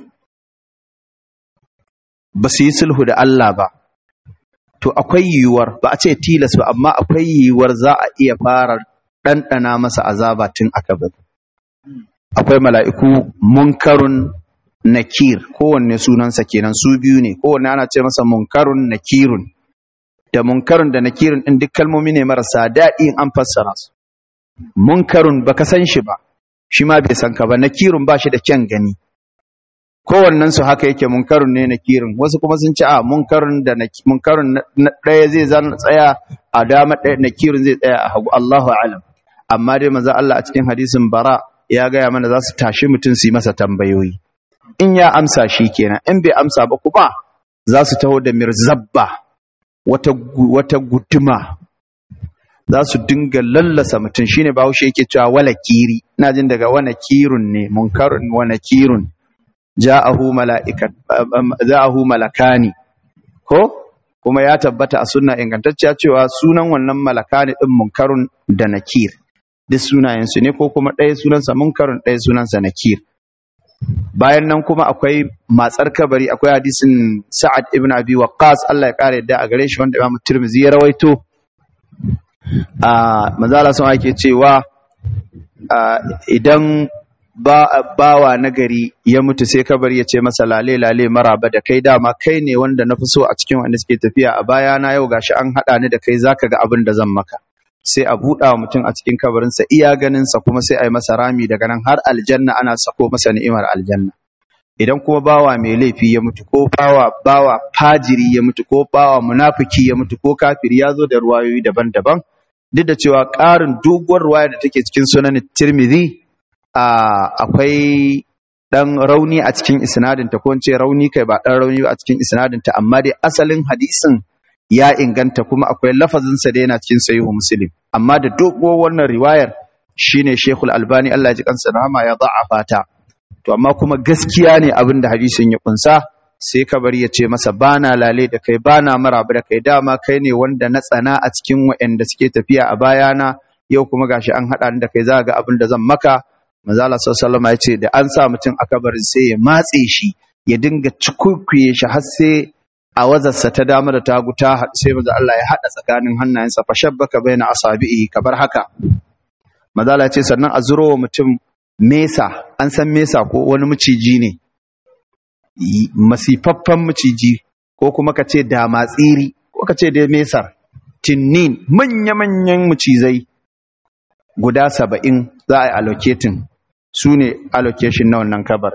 ba su yi sulhu da Allah ba to akwai yiwuwar ba a ce tilas ba amma akwai yiwuwar za a iya fara ɗanɗana masa azaba tun aka bari akwai mala'iku munkarun nakir kowanne sunansa kenan su biyu ne kowanne ana ce masa munkarun nakirun da munkarun da nakirun ɗin duk kalmomi ne marasa daɗi in an fassara su munkarun baka san shi ba shi ma bai san ka ba nakirun ba shi da kyan gani kowannen su haka yake munkarun ne nakirin wasu kuma sun ce a munkarun da munkarun na ɗaya zai zan tsaya a dama ɗaya nakirin zai tsaya a hagu Allahu alam amma dai manzo Allah a cikin hadisin bara ya gaya mana za su tashi mutum su yi masa tambayoyi in ya amsa shi kenan in bai amsa ba kuma za su taho da mirzabba wata wata guduma za su dinga lallasa mutum shine bahaushe yake cewa wala kiri ina jin daga wana kirun ne munkarun wana kirun ja'ahu mala'ikat ja'ahu malakani ko kuma ya tabbata a sunna ingantacciya cewa sunan wannan malakani din munkarun da nakir duk sunayen su ne ko kuma ɗaya sunansa munkarun ɗaya sunansa nakir bayan nan kuma akwai matsar kabari akwai hadisin sa'ad ibn abi waqqas Allah ya kare yadda a gare shi wanda Imam Tirmidhi ya rawaito a manzala sun ake cewa idan bawa nagari ya mutu sai kabari ya ce masa lale lale maraba da kai dama kai ne wanda na fi so a cikin wanda suke tafiya a baya na yau gashi an haɗa ni da kai zaka ga abin da zan maka sai a buɗa wa mutum a cikin kabarinsa iya ganinsa kuma sai a yi masa rami daga nan har aljanna ana sako masa ni'imar aljanna idan kuma bawa mai laifi ya mutu ko bawa bawa fajiri ya mutu ko bawa munafiki ya mutu ko kafiri ya zo da ruwayoyi daban-daban duk da cewa ƙarin doguwar ruwaya da take cikin sunan tirmidhi akwai dan rauni a cikin isnadinta ko ce rauni kai ba dan rauni ba a cikin isnadinta amma dai asalin hadisin ya inganta kuma akwai lafazinsa da yana cikin sahihu muslim amma da doguwar wannan riwayar shine Sheikhul Albani Allah ya ji kansa rahama ya da'afa ta to amma kuma gaskiya ne abin da hadisin ya kunsa sai kabari ya ce masa bana lale da kai bana maraba da kai dama kai ne wanda na tsana a cikin waɗanda suke tafiya a bayana yau kuma gashi an haɗa ni da kai za ga abin da zan maka manzo Allah sallallahu alaihi ya ce da an sa mutum a kabarin sai ya matse shi ya dinga cikukuye shi har sai a wazarsa ta dama da tagu ta sai manzo Allah ya haɗa tsakanin hannayensa fa shabbaka baina asabi'i kabar haka manzo Allah ya ce sannan a zuro wa mutum mesa an san mesa ko wani maciji ne masifaffen maciji ko kuma ka ce damatsiri ko ka ce dai mesar tinnin manya-manyan macizai guda saba'in za a yi allocating su ne allocation na wannan kabar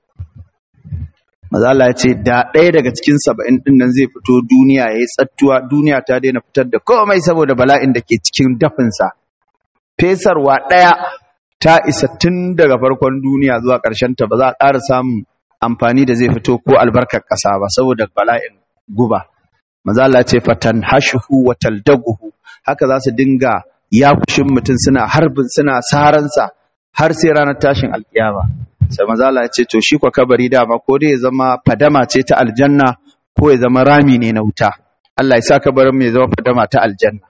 mazala ya ce da ɗaya daga cikin saba'in ɗin nan zai fito duniya ya yi tsattuwa duniya ta daina fitar da komai saboda bala'in da ke cikin dafinsa fesarwa ɗaya ta isa tun daga farkon duniya zuwa ta ba za a ƙara samun amfani da zai fito ko albarkar ƙasa ba saboda bala'in guba maza Allah ce fatan hashuhu wa taldaguhu haka za su dinga yakushin mutum suna harbin suna saransa har sai ranar tashin alkiyama sai maza Allah ya ce to shi kwa kabari dama ko dai ya zama fadama ce ta aljanna ko ya zama rami ne na wuta Allah ya sa kabarin mai zama fadama ta aljanna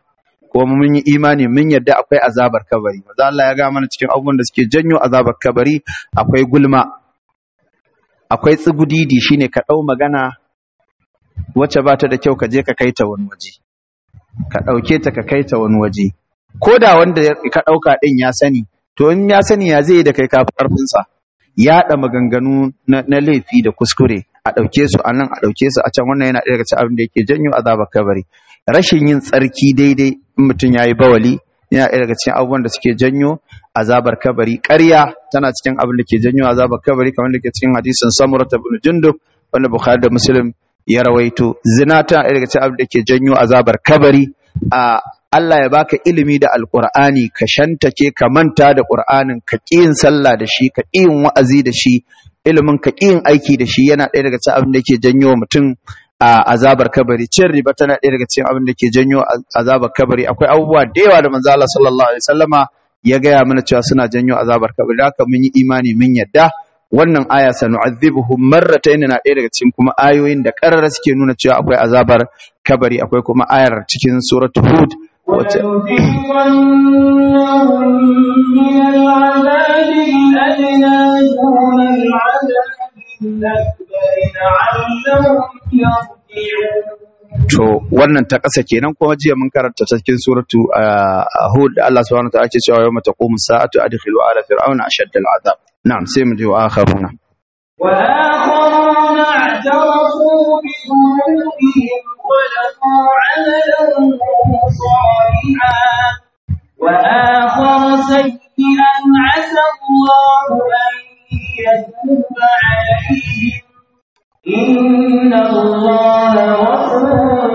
ko mun yi imani mun yadda akwai azabar kabari maza Allah ya ga mana cikin abubuwan da suke janyo azabar kabari akwai gulma akwai tsugudidi shine ka ɗau magana wacce ba ta da kyau ka je ka kai ta wani waje ka ɗauke ta ka kai ta wani waje ko da wanda ka ɗauka ɗin ya sani to in ya sani ya zai yi da kai kafi ƙarfinsa yaɗa maganganu na, na laifi da kuskure a ɗauke su a nan a ɗauke su a can wannan yana ɗaya daga cikin abin da yake janyo azabar kabari rashin yin tsarki daidai in mutum ya yi bawali yana ɗaya daga cikin abubuwan da suke janyo azabar kabari ƙarya tana cikin abin da ke janyo azabar kabari kamar da ke cikin hadisin samurata bin jundub wanda bukhari da muslim ya rawaito zina tana ɗaya daga cikin abin da ke janyo azabar kabari a Allah ya baka ilimi da alqur'ani ka shantake ka manta da qur'anin ka yin sallah da shi ka yin wa'azi da shi ilimin ka yin aiki da shi yana ɗaya daga cikin abin da ke janyo mutum a azabar kabari cin riba tana ɗaya daga cikin abin da ke janyo azabar kabari akwai abubuwa da yawa da manzo Allah sallallahu alaihi wasallama ya gaya mana cewa suna janyo azabar kabari haka mun yi imani mun yadda wannan aya sanu'adhibuhum marratayn na ɗaya daga cikin kuma ayoyin da karara suke nuna cewa akwai azabar kabari akwai kuma ayar cikin suratul hud wacce ولنذيقنهم من العذاب الأدنى دون العذاب الأكبر لعلهم يرجعون to wannan ta ƙasa kenan kuma jiya mun karanta ta cikin suratu hud Allah subhanahu wa ta'ala ke cewa yawma taqumu sa'atu adkhilu ala fir'auna ashadda al'azab na'am sai mu je wa akharuna وآخرون اعترفوا بذنوبهم خلقوا عملا صالحا وآخر سيئا عسى الله أن يتوب عليهم إن الله غفور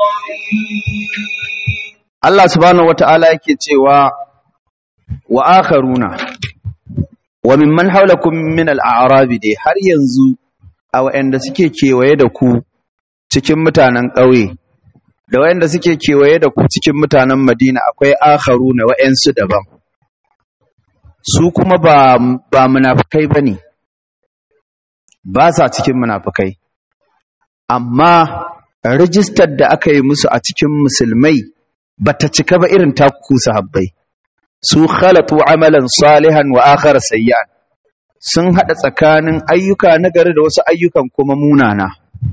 رحيم Allah subhanahu wata'ala yake cewa wa akharuna wa mimman haulakum min al-a'rabi dai har yanzu a wayanda suke kewaye da ku cikin mutanen ƙauye da wayanda suke kewaye da ku cikin mutanen Madina akwai akharuna wayansu daban su kuma ba ba munafikai bane ba sa cikin munafikai amma rijistar da aka yi musu a cikin musulmai bata cika ba irin taku sahabbai su khalatu amalan salihan wa akhar sayyan sun hada tsakanin ayyuka na gari da wasu ayyukan kuma munana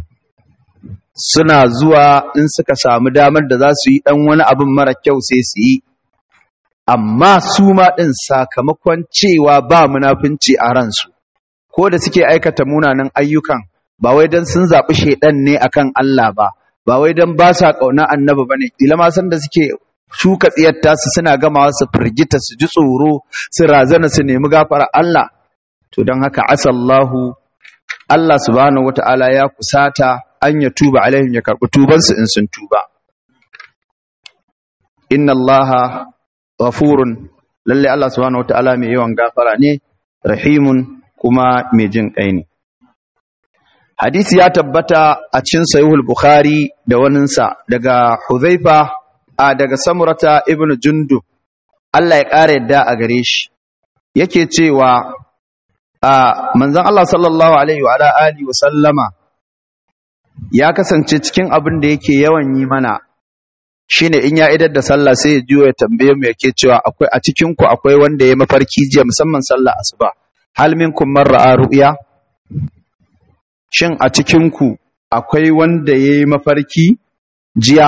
suna zuwa in suka samu damar da za su yi dan wani abin mara kyau sai su yi amma su ma din sakamakon cewa ba munafunci a ransu ko da suke aikata munanan ayyukan ba wai dan sun zaɓi shaidan ne akan Allah ba ba wai dan ba sa ƙauna annabi bane kila ma san da suke shuka tsiyarta su suna gamawa su firgita su ji tsoro su razana su nemi gafara Allah to don haka asallahu Allah subhanahu wata'ala ya kusata an ya tuba alaihim ya karɓi tubansu in sun tuba inna allaha ghafurun lalle Allah subhanahu wata'ala mai yawan gafara ne rahimun kuma mai jin kai ne hadisi ya tabbata a cikin sahihul bukhari da waninsa daga huzaifa a daga samurata ibn jundub Allah ya ƙara yadda a gare shi yake cewa a manzon Allah sallallahu alaihi wa alihi wa sallama ya kasance cikin abin da yake yawan yi mana shine in ya idar da sallah sai ya juyo ya tambaye mu yake cewa akwai a cikin ku akwai wanda ya mafarki jiya musamman sallah asuba hal minkum man ra'a ru'ya shin a cikin ku akwai wanda ya yi mafarki jiya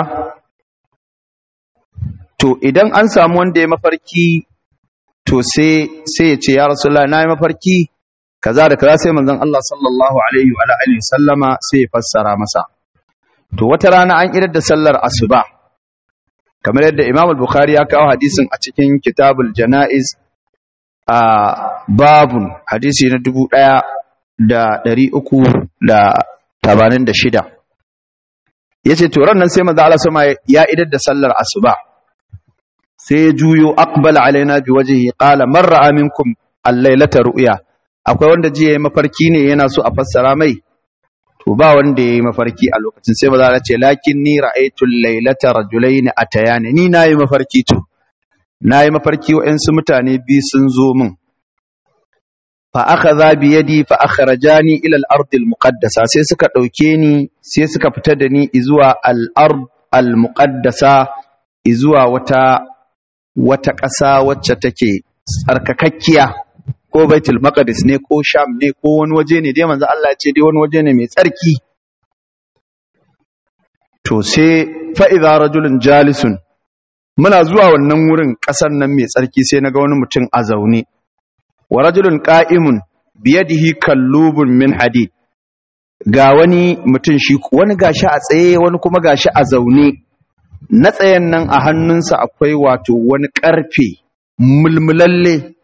to idan an samu wanda ya mafarki to sai sai ya ce ya rasulullah na yi mafarki kaza da kaza sai manzon Allah sallallahu alaihi wa alihi sallama sai ya fassara masa to wata rana an idar da sallar asuba kamar yadda Imam al-Bukhari ya kawo hadisin a cikin Kitabul Janaiz a babun hadisi na dubu ɗaya da ɗari uku da tabanin da shida ya ce turan nan sai manzo Allah sama ya idar da sallar asuba sai ya juyo aqbala alaina bi wajhihi qala man ra'a minkum al-lailata ru'ya akwai wanda jiya yayi mafarki ne yana so a fassara mai to ba wanda yayi mafarki a lokacin sai maza Allah ce lakin ni ra'aytu al-lailata rajulaini atayani ni nayi mafarki to nayi mafarki wa'ansu mutane bi sun zo min fa akhadha bi yadi fa akhrajani ila al-ard al-muqaddasa sai suka dauke ni sai suka fita da ni zuwa al-ard al-muqaddasa zuwa wata wata ƙasa wacce take tsarkakakkiya ko baitul maqdis ne ko sham ne ko wani waje ne dai manzo Allah ya ce dai wani waje ne mai tsarki to sai fa idza rajulun jalisun muna zuwa wannan wurin ƙasar nan mai tsarki sai naga wani mutum a zaune wa rajulun qa'imun biyadihi kallubun min hadid ga wani mutum shi wani gashi a tsaye wani kuma gashi a zaune na tsayen nan a hannunsa akwai wato wani ƙarfe mulmulalle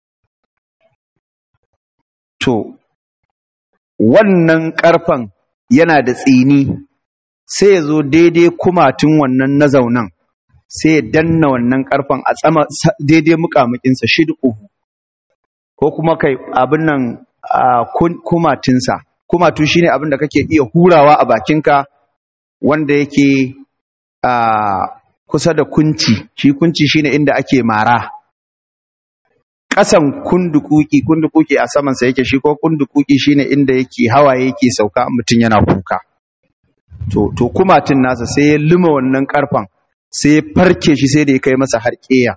to wannan ƙarfen yana da tsini sai ya zo daidai kumatun wannan na zaunan sai ya danna wannan ƙarfen a tsama daidai muƙamuƙinsa shid'uhu ko kuma kai abin nan kumatinsa kumatu shine abin da kake iya hurawa a bakinka wanda yake kusa da kunci shi kunci shine inda ake mara ƙasan kundukuki kundukuki a samansa yake shi ko kundukuki shine inda yake hawaye yake sauka mutum yana kuka to to kumatin nasa sai ya luma wannan karfan sai ya farke shi sai da ya kai masa har ƙeya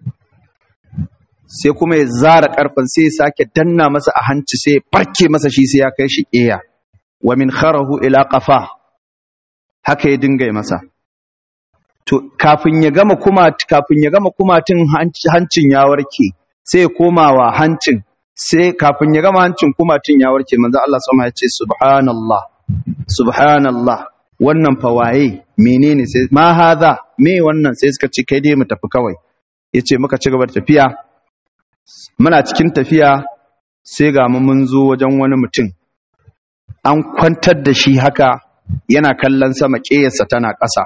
sai kuma ya zara karfan sai ya sake danna masa a hanci sai ya farke masa shi sai ya kai shi ƙeya wa min kharahu ila qafa haka ya dinga masa to kafin ya gama kuma kafin ya gama kumatin hancin ya warke sai ya koma wa hancin sai kafin ya gama hancin kumatin ya warke manzo Allah sama ya ce subhanallah subhanallah wannan fa waye menene sai ma hadha me wannan sai suka ce kai dai mu tafi kawai yace muka ci gaba da tafiya muna cikin tafiya sai ga mu mun zo wajen wani mutum an kwantar da shi haka yana kallon sama ƙeyarsa tana ƙasa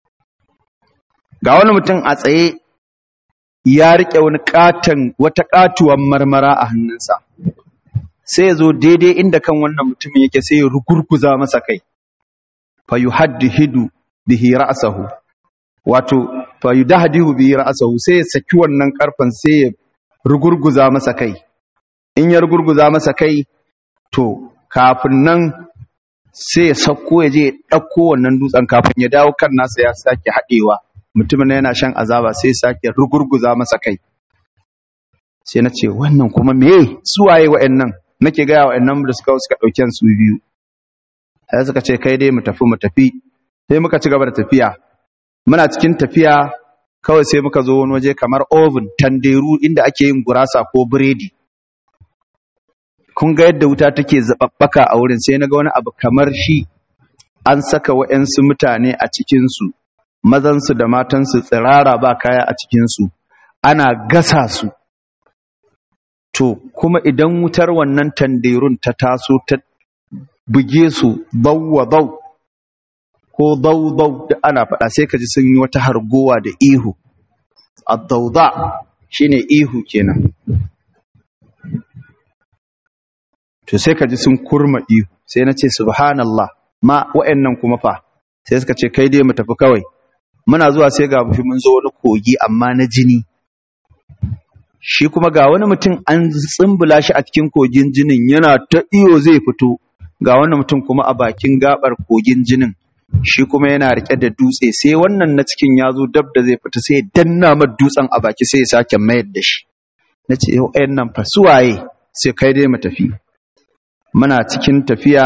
ga wani mutum a tsaye ya riƙe wani ƙaton wata ƙatuwan marmara a hannunsa sai ya zo daidai inda kan wannan mutumin yake sai ya rugurguza masa kai fa yuhaddihidu bihi ra'sahu wato fa yudahdihu bihi ra'sahu sai ya saki wannan karfan sai ya rugurguza masa kai in ya rugurguza masa kai to kafin nan sai ya sauko ya je ya ɗauko wannan dutsen kafin ya dawo kan nasa ya sake haɗewa mutumin yana shan azaba sai ya sake rugurguza masa kai sai na ce wannan kuma me su waye wa'annan nake gaya wa'annan da suka suka ɗauki su biyu sai suka ce kai dai mu tafi mu tafi sai muka ci gaba da tafiya muna cikin tafiya kawai sai muka zo wani waje kamar oven tanderu inda ake yin gurasa ko biredi kun ga yadda wuta take zababbaka a wurin sai naga wani abu kamar shi an saka wa'yansu mutane a cikinsu mazansu da matansu tsirara ba kaya a cikinsu ana gasa su to kuma idan wutar wannan tanderun ta taso ta buge su bawwa bau ko bau bau da ana faɗa sai ka ji sun yi wata hargowa da ihu addauda shine ihu kenan to sai ka ji sun kurma ihu sai na ce subhanallah ma wa'annan kuma fa sai suka ce kai dai mu tafi kawai muna zuwa sai ga mushi mun zo wani kogi amma na jini shi kuma ga wani mutum an tsimbula shi a cikin kogin jinin yana ta iyo zai fito ga wani mutum kuma a bakin gabar kogin jinin shi kuma yana rike da dutse sai wannan na cikin ya zo dab da zai fita sai ya danna mar dutsen a baki sai ya sake mayar da shi na ce yau ɗayan nan fa suwaye sai kai dai mu tafi muna cikin tafiya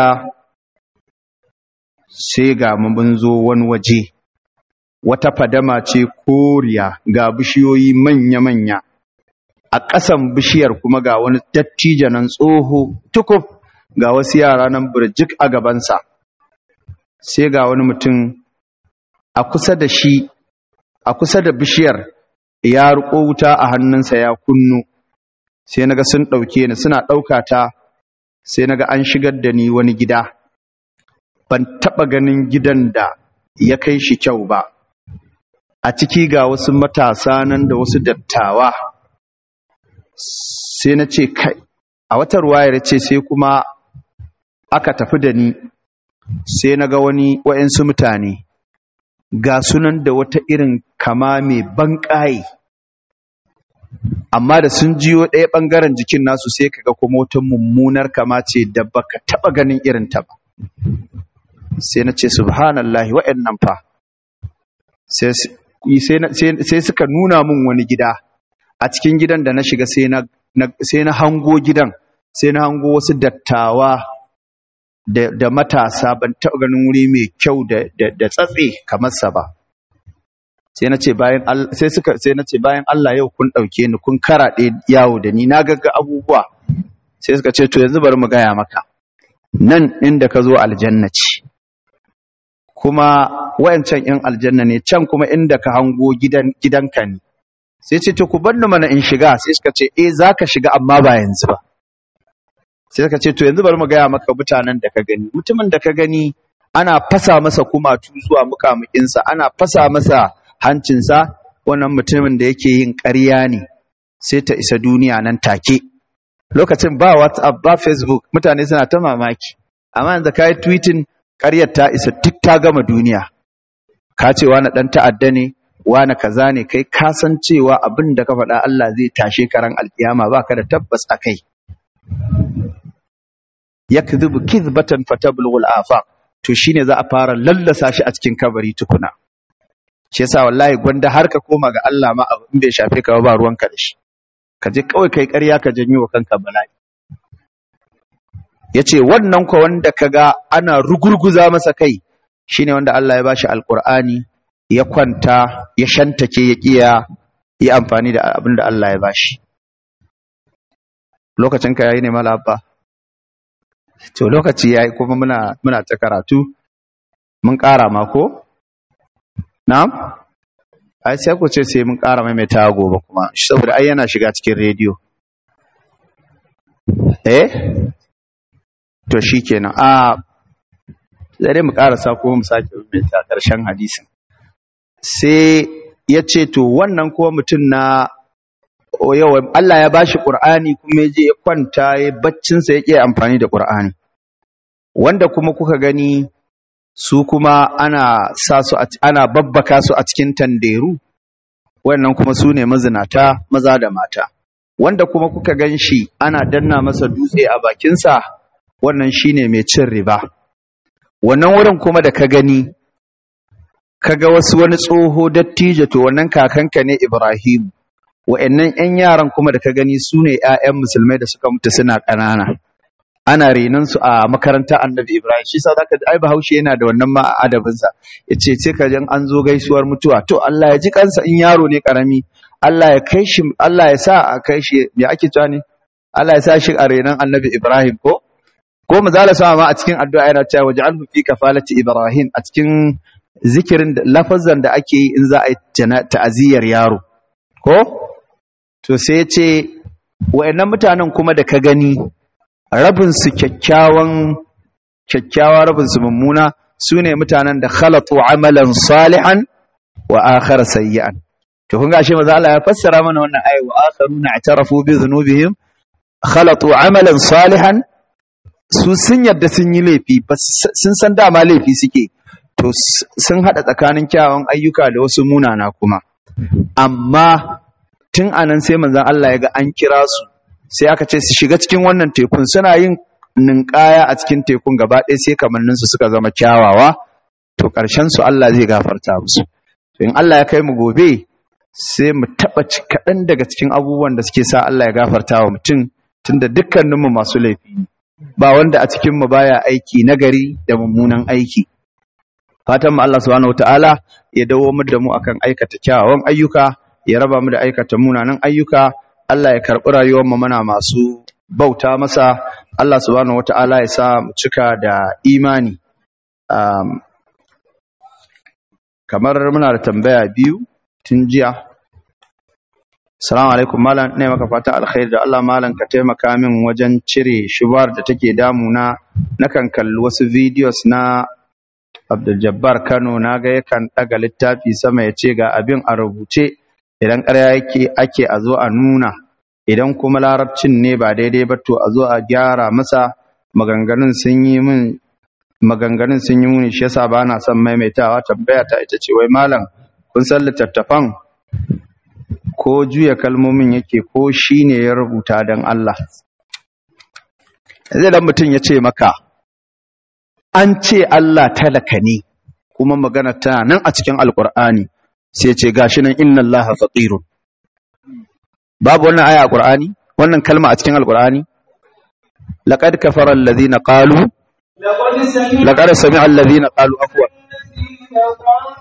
sai ga mun zo wani waje wata fadama ce koriya ga bishiyoyi manya-manya a ƙasan bishiyar kuma ga wani dattijo nan tsoho tukuf ga wasu yara nan burjik a gabansa sai ga wani mutum a kusa da shi a kusa da bishiyar ya riƙo wuta a hannunsa ya kunno sai naga sun ɗauke ni suna ɗauka ta sai naga an shigar da ni wani gida ban taɓa ganin gidan da ya kai shi kyau ba a ciki ga wasu matasa nan da wasu dattawa sai na ce kai a wata ruwayar ce sai kuma aka tafi da ni sai na ga wani wa'yansu mutane ga sunan da wata irin kama mai banƙaye amma da sun jiyo ɗaya ɓangaren jikin nasu sai kaga kuma wata mummunar kama ce da baka taɓa ganin irin ta ba sai na ce subhanallahi wa'annan fa sai sai suka nuna min wani gida a cikin gidan da na shiga sai na hango gidan sai na hango wasu dattawa da matasa ban taɓa ganin wuri mai kyau da tsatse kamar sa ba sai na ce bayan sai suka sai na ce bayan Allah yau kun ɗauke ni kun karaɗe yawo da ni na gagga abubuwa sai suka ce to yanzu bari mu gaya maka nan inda ka zo aljanna ce kuma wayancan in aljanna ne can kuma inda ka hango gidan gidanka ne sai ce to ku bar ni mana in shiga sai suka ce eh zaka shiga amma ba yanzu ba sai suka ce to yanzu bari mu gaya maka mutanen da ka gani mutumin da ka gani ana fasa masa kumatu zuwa mukamukinsa ana fasa masa hancinsa wannan mutumin da yake yin ƙarya ne sai ta isa duniya nan take lokacin ba whatsapp ba facebook mutane suna ta mamaki amma yanzu ka yi tweeting ƙaryar ta isa duk ta gama duniya ka ce wani ɗan ta'adda ne wani kaza ne kai ka san cewa abin da ka faɗa Allah zai tashe karan alkiyama ba ka da tabbas a kai yakdhibu kidhbatan fatablughu al-afaq to shine za a fara lallasa shi a cikin kabari tukuna shi yasa wallahi gwanda har ka koma ga Allah ma abu in bai shafe ka ba ruwanka da shi ka je kawai kai ƙarya ka janyo wa kanka bala'i yace wannan ko wanda kaga ana rugurguza masa kai shine wanda Allah ya bashi alqur'ani ya kwanta ya shantake ya kiya yi amfani da abin da Allah ya bashi lokacin ka yayi ne mala abba to lokaci yayi kuma muna muna ta karatu mun ƙara ma ko na'am ai sai ku ce sai mun ƙara maimaita gobe kuma saboda ai yana shiga cikin rediyo eh to shikenan a sai mu ƙarasa ko mu sake maimaita ƙarshen hadisin sai ya ce to wannan kuma mutum na yawa Allah ya bashi Qur'ani kuma ya je ya kwanta ya baccinsa ya ƙi amfani da Qur'ani wanda kuma kuka gani su kuma ana sa su ana babbaka su a cikin tanderu wannan kuma su ne mazinata maza da mata wanda kuma kuka gan shi ana danna masa dutse a bakinsa wannan shine mai cin riba wannan wurin kuma da ka gani kaga wasu wani tsoho dattijo to wannan kakanka ne Ibrahim wa'annan ƴan yaran kuma da ka gani su ne ƴaƴan musulmai da suka mutu suna ƙanana ana renon su a makarantar Annabi Ibrahim shi yasa zaka ji ai Bahaushe yana da wannan ma adabin sa yace ce ka jan an zo gaisuwar mutuwa to Allah ya ji kansa in yaro ne karami Allah ya kai shi Allah ya sa a kai shi me ake cewa ne Allah ya sa shi a renon Annabi Ibrahim ko ko mazala sama ma a cikin addu'a yana cewa waj'alhu fi kafalati Ibrahim a cikin zikirin da lafazan da ake yi in za a yi ta'aziyar yaro ko to sai ya ce wa'annan mutanen kuma da ka gani rabin su kyakkyawan kyakkyawa rabin su mummuna su ne mutanen da khalatu amalan salihan wa akhar sayyi'an to kun ga shi maza Allah ya fassara mana wannan ayi wa akharuna i'tarafu bi dhunubihim khalatu amalan salihan su sun yadda sun yi laifi sun san dama laifi suke to sun haɗa tsakanin kyawun ayyuka da wasu munana kuma amma tun anan sai manzon Allah ya ga an kira su sai aka ce su shiga cikin wannan tekun suna yin ninkaya a cikin tekun gaba ɗaya sai kamannin su suka zama kyawawa to ƙarshen su Allah zai gafarta musu to in Allah ya kai mu gobe sai mu taɓa kaɗan daga cikin abubuwan da suke sa Allah ya gafarta wa mutum tunda dukkaninmu masu laifi ne ba wanda a cikinmu baya aiki nagari da mummunan aiki fatan mu Allah subhanahu wataala ya dawo mu da mu akan aikata kyawawan ayyuka ya raba mu da aikata munanan ayyuka Allah ya karɓi rayuwar mu muna masu bauta masa Allah subhanahu wataala ya sa mu cika da imani um, kamar muna da tambaya biyu tun jiya Assalamu alaikum malam ne maka fata alkhairi da Allah malam ka taimaka min wajen cire shubar da take damuna nakan kalli wasu videos na Abdul Jabbar Kano naga yakan daga littafi sama ya ce ga abin a rubuce idan ƙarya yake ake a zo a nuna idan kuma larabcin ne ba daidai ba to a zo a gyara masa maganganun sun yi min maganganun sun yi muni shi yasa ba na son maimaitawa tambaya ta ita ce wai malam kun san littattafan ko juya kalmomin yake ko shi ne ya rubuta don Allah. Zai dan mutum ya ce maka, an ce Allah talaka ne, kuma magana tana nan a cikin Alƙur'ani, sai ce gashi nan inna allaha faqirun babu wannan aya a qur'ani wannan kalma a cikin alqur'ani laqad kafara alladhina qalu لقد سمع laqad sami'a alladhina qalu afwa الذين قالوا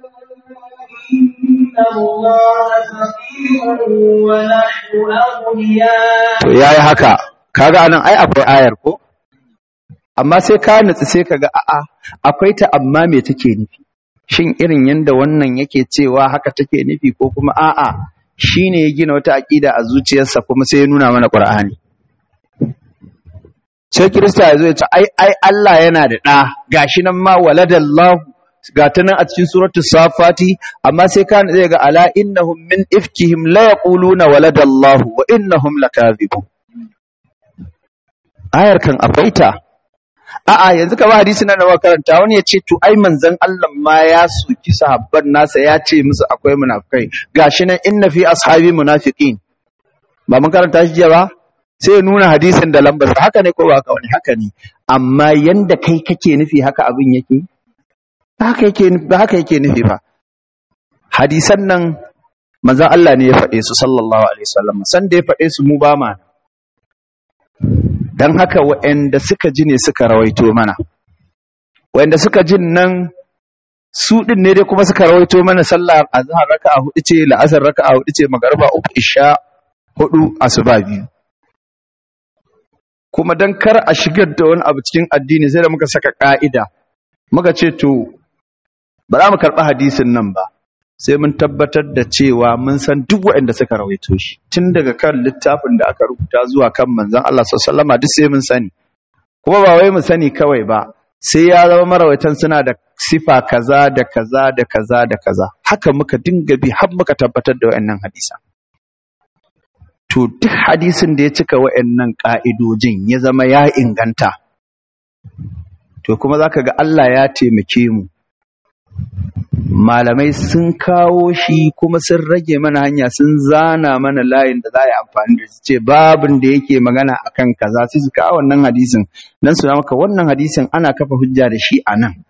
إن الله فقير ونحن أغنياء to yayi haka kaga anan ai akwai ayar ko amma sai ka nutsu sai kaga a'a akwai ta amma me take nufi shin irin yanda wannan yake cewa haka take nufi ko kuma a'a shine ya gina wata aqida a zuciyarsa kuma sai ya nuna mana Qur'ani sai Kirista ya zo ya ce ai ai Allah yana da ɗa gashi nan ma waladallahu ga ta nan a cikin suratul safati amma sai ka zai ga ala innahum min ifkihim la yaquluna waladallahu wa innahum lakazibun ayar kan akwai ta a'a yanzu ka ba hadisi nan da muka karanta wani ya ce to ai manzon Allah ma ya soki sahabban nasa ya ce musu akwai munafikai gashi nan inna fi ashabi munafiqin ba mun karanta shi jiya ba sai ya nuna hadisin da lambar haka ne ko ba haka wani haka ne amma yanda kai kake nufi haka abin yake ba haka yake ba haka yake nufi ba hadisan nan manzon Allah ne ya faɗe su sallallahu alaihi wasallam san da ya faɗe su mu ba ma dan haka waɗanda suka ji ne suka rawaito mana waɗanda suka jin nan su din ne dai kuma suka rawaito mana sallar azhar raka'a hudu ce la'asar raka'a hudu ce magariba uku isha hudu asuba biyu kuma dan kar a shigar da wani abu cikin addini sai da muka saka ka'ida muka ce to ba za mu karɓi hadisin nan ba sai mun tabbatar da cewa mun san duk waɗanda suka rawaito shi tun daga kan littafin da aka rubuta zuwa kan manzon Allah sallallahu alaihi duk sai mun sani kuma ba wai mu sani kawai ba sai ya zama marawaitan suna da sifa kaza da kaza da kaza da kaza haka muka dinga bi har muka tabbatar da waɗannan hadisan to duk hadisin da ya cika waɗannan ƙa'idojin ya zama ya inganta to kuma zaka ga Allah ya taimake mu malamai sun kawo shi kuma sun rage mana hanya sun zana mana layin da za a yi amfani da shi ce babin da yake magana akan kaza sai su kawo wannan hadisin nan su maka wannan hadisin ana kafa hujja da shi a nan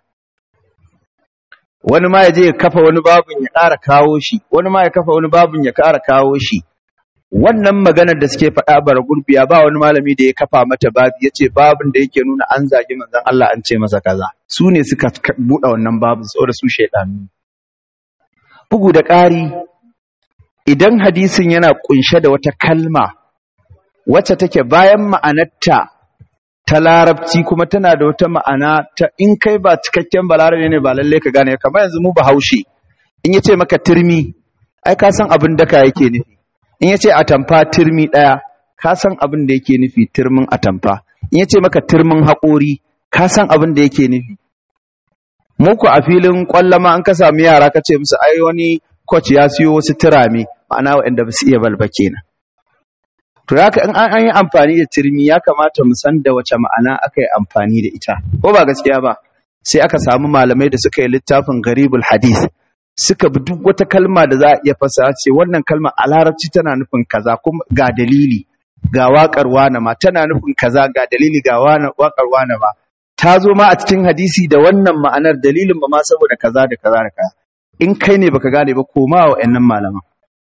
wani ma ya je ya kafa wani babin ya ƙara kawo shi wani ma ya kafa wani babin ya ƙara kawo shi wannan maganar da suke faɗa bara gurbiya ba wani malami da ya kafa mata babi ya ce babin da yake nuna an zagi manzon Allah an ce masa kaza su ne suka buɗe wannan babin saboda su shaidanu bugu da ƙari idan hadisin yana ƙunshe da wata kalma wacce take bayan ma'anarta ta larabci kuma tana da wata ma'ana ta in kai ba cikakken balarabe ne ba lallai ka gane kamar yanzu mu bahaushe in ya ce maka turmi ai ka san abin daka yake nufi in ya ce atamfa turmi ɗaya ka san abin da yake nufi turmin atamfa in ya ce maka turmin haƙori ka san abin da yake nufi muku a filin ƙwallama an ka sami yara ka ce musu ai wani coach ya siyo wasu turame ma'ana waɗanda ba su iya balba kenan to haka in an yi amfani da turmi ya kamata mu san da wace ma'ana aka yi amfani da ita ko ba gaskiya ba sai aka samu malamai da suka yi littafin garibul hadith suka bi duk wata kalma da za a iya fasa ce wannan kalma a larabci tana nufin kaza kuma ga dalili ga waƙar wane ma tana nufin kaza ga dalili ga waƙar wane ma ta zo ma a cikin hadisi da wannan ma'anar dalilin ba ma saboda kaza da kaza da kaza in kai ne baka gane ba koma wa ƴannan malaman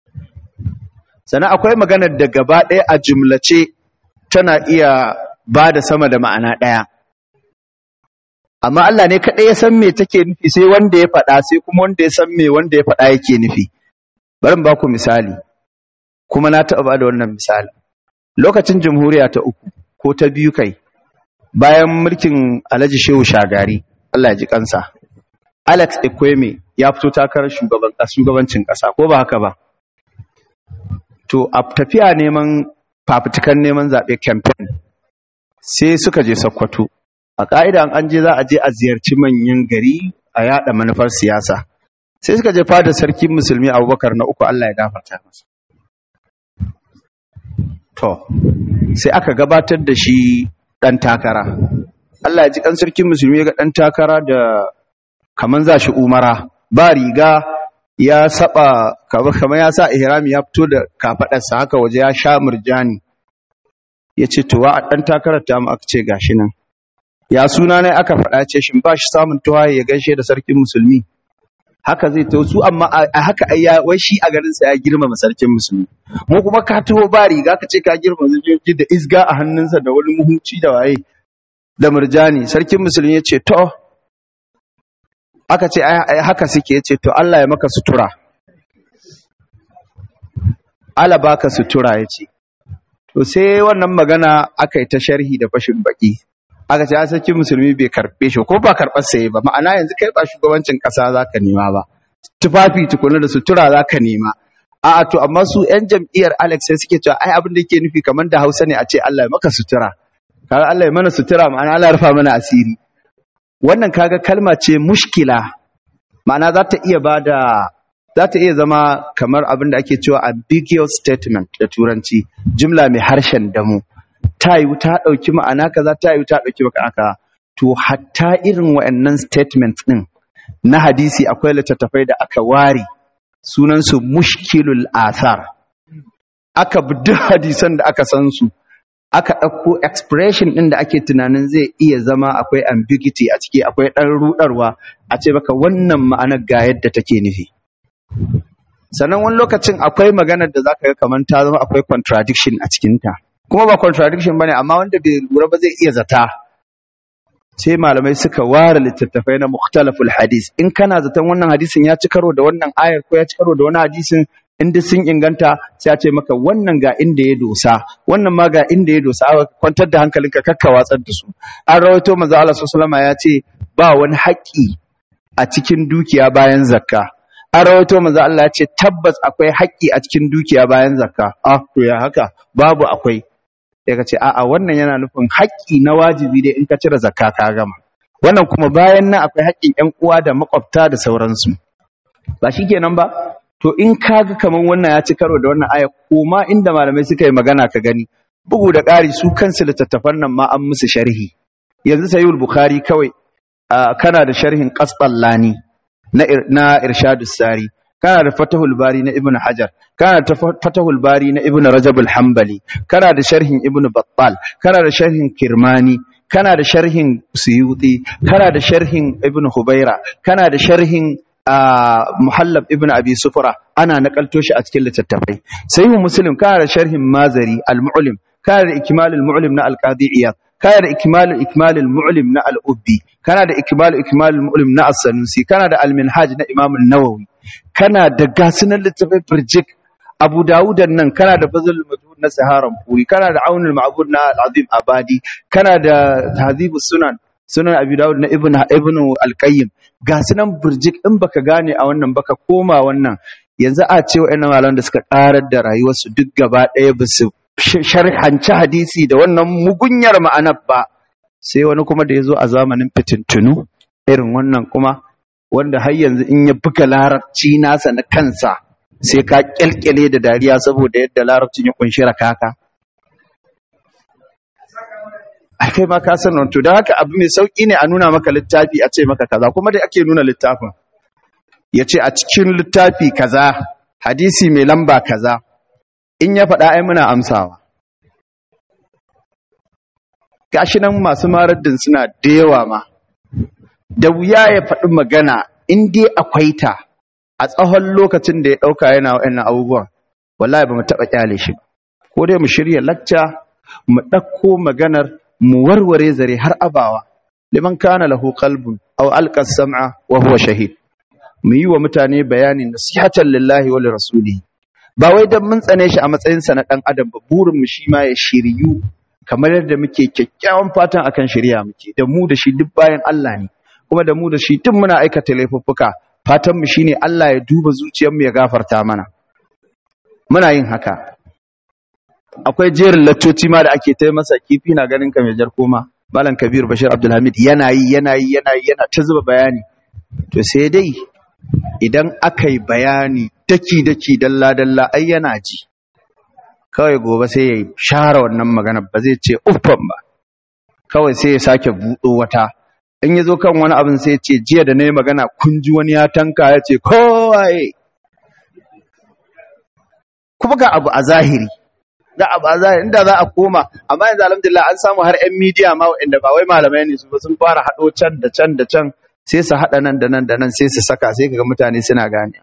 sannan akwai maganar da gaba ɗaya a jumlace tana iya ba da sama da ma'ana ɗaya amma Allah ne kaɗai ya san me take nufi sai wanda ya faɗa sai kuma wanda ya san me wanda ya faɗa yake nufi bari in ba ku misali kuma na taɓa ba da wannan misali lokacin jamhuriya ta uku ko ta biyu kai bayan mulkin Alhaji Shehu Shagari Allah ya ji kansa Alex Ekweme ya fito takarar shugaban shugabancin ƙasa ko ba haka ba to a tafiya neman fafutukan neman zaɓe campaign sai suka je Sokoto a ƙa'ida an je za a je a ziyarci manyan gari a yaɗa manufar siyasa sai suka je fada sarki musulmi abubakar na uku Allah ya gafarta masa to sai aka gabatar da shi ɗan takara Allah ya ji kan sarkin musulmi ya ga ɗan takara da kaman za shi umara ba riga ya saba kamar ya sa ihrami ya fito da kafaɗarsa haka waje ya sha murjani ya ce to wa ɗan takarar ta mu aka ce gashi nan ya suna ne aka faɗa ce shin ba shi samun tuwaye ya gaishe da sarkin musulmi haka zai taho su amma a a haka ai ya wai shi a garin sa ya girmama sarkin musulmi mu kuma ka taho ba riga ka ce ka girmama sojoji da isga a hannunsa da wani muhunci da waye da murjani sarkin musulmi ya ce to aka ce ai ai haka suke ya ce to Allah ya maka sutura Allah baka sutura ya ce to sai wannan magana aka yi ta sharhi da fashin baki aka ce a sarkin musulmi bai karbe shi ko ba karɓar saye ba ma'ana yanzu kai ba shugabancin ƙasa za ka nema ba tufafi tukuna da sutura za ka nema a'a to amma su yan jam'iyyar Alex sai suke cewa ai abin da yake nufi kamar da Hausa ne a ce Allah ya maka sutura kaga Allah ya mana sutura ma'ana Allah ya rufa mana asiri wannan kaga kalma ce mushkila ma'ana za ta iya bada za ta iya zama kamar abin da ake cewa ambiguous statement da turanci jumla mai harshen damu ta yiwu ta ɗauki ma'ana kaza ta yiwu ta ɗauki ma'ana kaza to hatta irin wa'annan statements ɗin na hadisi akwai littattafai da aka ware sunansu mushkilul athar aka bi duk hadisan da aka san su aka ɗauko expression ɗin da ake tunanin zai iya zama akwai ambiguity a ciki akwai ɗan ruɗarwa a ce baka wannan ma'anar ga yadda take nufi sannan wani lokacin akwai maganar da zaka ga kamar ta zama akwai contradiction a cikinta kuma ba contradiction bane amma wanda bai lura ba zai iya zata sai malamai suka ware littattafai na mukhtalaful hadis in kana zaton wannan hadisin ya ci karo da wannan ayar ko ya ci karo da wani hadisin in duk sun inganta sai a ce maka wannan ga inda ya dosa wannan ma ga inda ya dosa aka kwantar da hankalinka kakka watsar da su an rawaito manzo Allah sallallahu alaihi ya ce ba wani haƙƙi a cikin dukiya bayan zakka an rawaito manzo Allah ya ce tabbas akwai haƙƙi a cikin dukiya bayan zakka ah to ya haka babu akwai sai ka ce a'a wannan yana nufin haƙƙi na wajibi dai in ka cire zakka ka gama wannan kuma bayan nan akwai haƙƙin ƴan uwa da makwabta da sauransu ba shikenan ba to in ka ga kaman wannan ya ci karo da wannan aya koma inda malamai suka yi magana ka gani bugu da ƙari su kansu littattafan nan ma an musu sharhi yanzu sayyid bukhari kawai ah, kana da sharhin qasballani na ir- na irshadus sari kana da fatahul bari na ibnu hajar kana da fa- fatahul bari na ibnu rajab al-hanbali kana da sharhin ibnu battal kana da sharhin kirmani kana da sharhin suyuti kana da sharhin ibnu hubaira kana da sharhin ah, muhallab ibnu abi sufra ana nakalto shi a cikin littattafai sahihu muslim kana da sharhin mazari al-mu'lim kana da ikmal al-mu'lim na al-qadi iyad kana da ikmal ikmal al-mu'lim na al-ubbi kana da ikmal ikmal al-mu'lim na as-sanusi kana da al-minhaj na imam an-nawawi kana da gasunan littafai firjik abu dawudan nan kana da fazl majhud na saharan puri kana da aunul ma'bud na al-azim abadi kana da tahdhibus sunan sunan abi dawud na ibn ibn al-qayyim gasunan firjik in baka gane a wannan baka koma wannan yanzu a ce wa'annan malaman da suka karar da rayuwarsu duk gaba ɗaya ba su sharhanci hadisi da wannan mugunyar ma'anar ba sai wani kuma da ya zo a zamanin fitintunu irin wannan kuma wanda har yanzu in ya buga larabci nasa na kansa sai ka kyalkyale da dariya saboda yadda larabcin ya kunshi rakaka a kai ma ka san to don haka abu mai sauki ne a nuna maka littafi a ce maka kaza kuma dai ake nuna littafin ya ce a cikin littafi kaza hadisi mai lamba kaza in ya faɗa ai muna amsawa gashi nan masu maraddin suna da yawa ma da wuya ya faɗi magana in dai akwai ta a tsawon lokacin da ya ɗauka yana wa'annan abubuwan wallahi ba mu taɓa ƙyale shi ba ko dai mu shirya lacca mu ɗauko maganar mu warware zare har abawa liman kana lahu qalbun aw alqa sam'a wa huwa shahid mu yi wa mutane bayani nasihatan lillahi wa lirasulihi ba wai dan mun tsane shi a matsayinsa na ɗan adam ba burin mu shi ma ya shiryu kamar yadda muke kyakkyawan fatan akan shirya muke da mu da shi duk bayan Allah ne kuma da mu da shi duk muna aikata laifuffuka fatan mu shine Allah ya duba zuciyar mu ya gafarta mana muna yin haka akwai jerin laccoci ma da ake ta masa kifi na ganin ka mai jar koma malam kabir bashir abdulhamid yana yi yana yi yana yi yana ta zuba bayani to sai dai idan aka yi bayani daki-daki dalla-dalla ai yana ji kawai gobe sai ya share wannan magana ba zai ce uffan ba kawai sai ya sake buɗo wata in ya zo kan wani abin sai ya ce jiya da na yi magana kun ji wani ya tanka ya ce kowaye kuma ga abu a zahiri ga abu a zahiri inda za a koma amma yanzu alhamdulillah an samu har 'yan midiya ma waɗanda ba wai malamai ne su ba sun fara haɗo can da can da can sai su haɗa nan da nan da nan sai su saka sai kaga mutane suna gane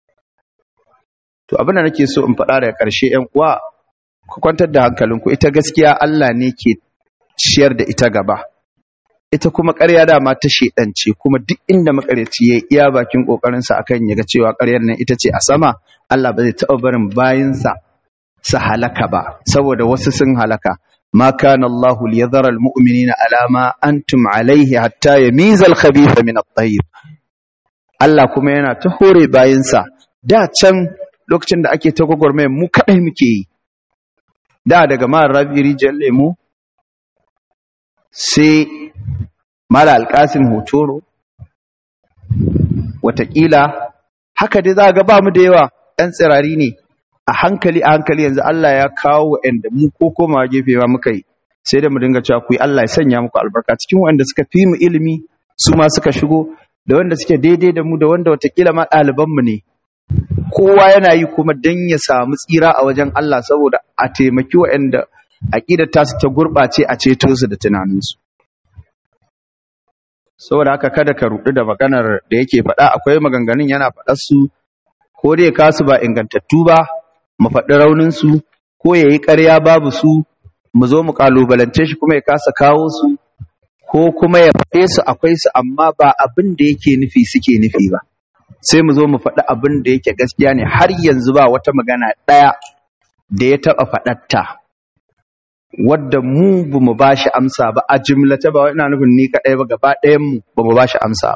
to abin da nake so in faɗa daga ƙarshe ƴan uwa ku kwantar da hankalinku ita gaskiya Allah ne ke ciyar da ita gaba ita kuma ƙarya dama ta shedance kuma duk inda makaryaci ya iya bakin ƙoƙarinsa akan ya ga cewa ƙaryar nan ita ce a sama Allah ba zai taɓa barin bayinsa su halaka ba saboda wasu sun halaka ma kana Allahu liyadhara almu'minina ala ma antum alayhi hatta yamiza al-khabitha min at-tayyib Allah kuma yana ta hore bayinsa da can lokacin da ake ta gwagwarmayar mu kadai muke yi da daga mara rabi rijiyar lemu sai mara alkasin hotoro watakila haka dai za ga ba mu da yawa ɗan tsirari ne a hankali a hankali yanzu Allah ya kawo wa'anda mu ko koma gefe ma muka yi sai da mu dinga cewa ku yi Allah ya sanya muku albarka cikin wanda suka fi mu ilimi su ma suka shigo da wanda suke daidai da mu da wanda watakila ma ɗaliban mu ne kowa yana yi kuma dan ya samu tsira a wajen Allah saboda a taimaki wa'anda aqidar tasu ta gurɓace a ceto su da tunaninsu saboda haka kada ka rudu da maganar da yake faɗa akwai maganganun yana faɗar su ko dai kasu ba ingantattu ba mu faɗi raunin su ko yayi ƙarya babu su mu zo mu kalubalance shi kuma ya kasa kawo su ko kuma ya faɗe su akwai su amma ba abin da yake nufi suke nufi ba sai mu zo mu faɗi abin da yake gaskiya ne har yanzu ba wata magana ɗaya da ya taɓa faɗatta wadda mu ba mu ba shi amsa ba a jimlata ba ina nufin ni kaɗai ba gaba ɗayan mu ba mu ba shi amsa